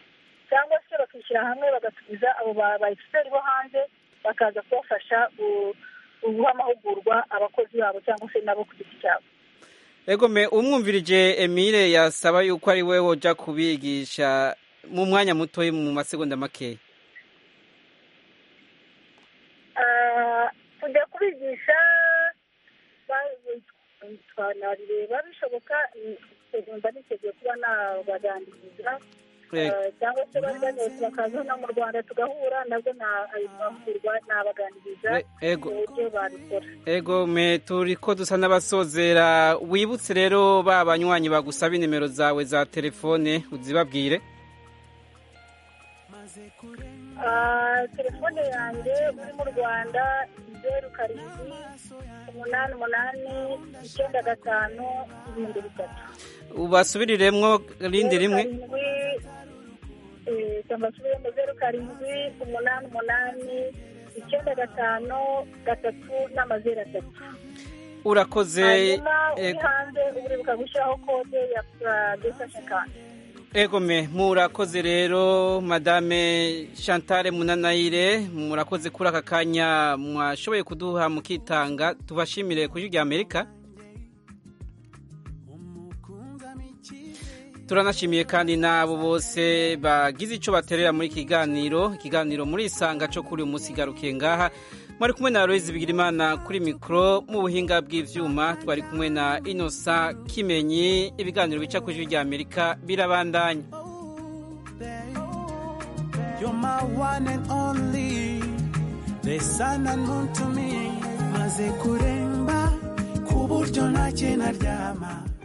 cyangwa se bakishyira hamwe bagatumiza abo ba ba egisiteri bo hanze bakaza kubafasha gu- guha amahugurwa abakozi babo cyangwa se nabo ku giti cyabo egome umwumvirije emile yasaba yuko ari we wojya kubigisha mu mwanya muto mu masegonda makeya Ah, kujya kubigisha ba- twanabireba bishoboka numva niteguye kuba nabagandiriza Eh. Ah, cyangwa se bari banyoye bakaza no mu rwanda tugahura nabwo na- ayo mahugurwa nabagandiriza ego mu buryo babikora Ego me turi ko dusa n'abasozera wibutse rero ba banywanyi bagusaba inimero zawe za telefone uzibabwire Ah, telefone yanjye uri mu rwanda zeru karindwi umunani umunani icyenda gatanu ibihumbi bitatu ubasubiriremwo rindi rimwe karindwi eh, cyangwa se ibihembo zeru karindwi umunani umunani icyenda gatanu gatatu n'amazeru atatu urakoze hanyuma uri ego hanze uburibuka gushyiraho kode ya puragesa shakani egome murakoze rero madame Chantal munanayire murakoze kuri aka kanya mwashoboye kuduha mukitanga tubashimire ku rya amerika turanashimiye kandi n'abo bose bagize icyo baterera muri kiganiro ikiganiro muri isanga cyo kuri uyu munsi garukiye ngaha mwari kumwe na Aloyizi Bigirimana kuri mikoro mu buhinga bw'ibyuma twari kumwe na inosa kimenyi ibiganiro bica ku ijwi rya amerika birabandanya maze kuremba ku buryo ntacyo naryama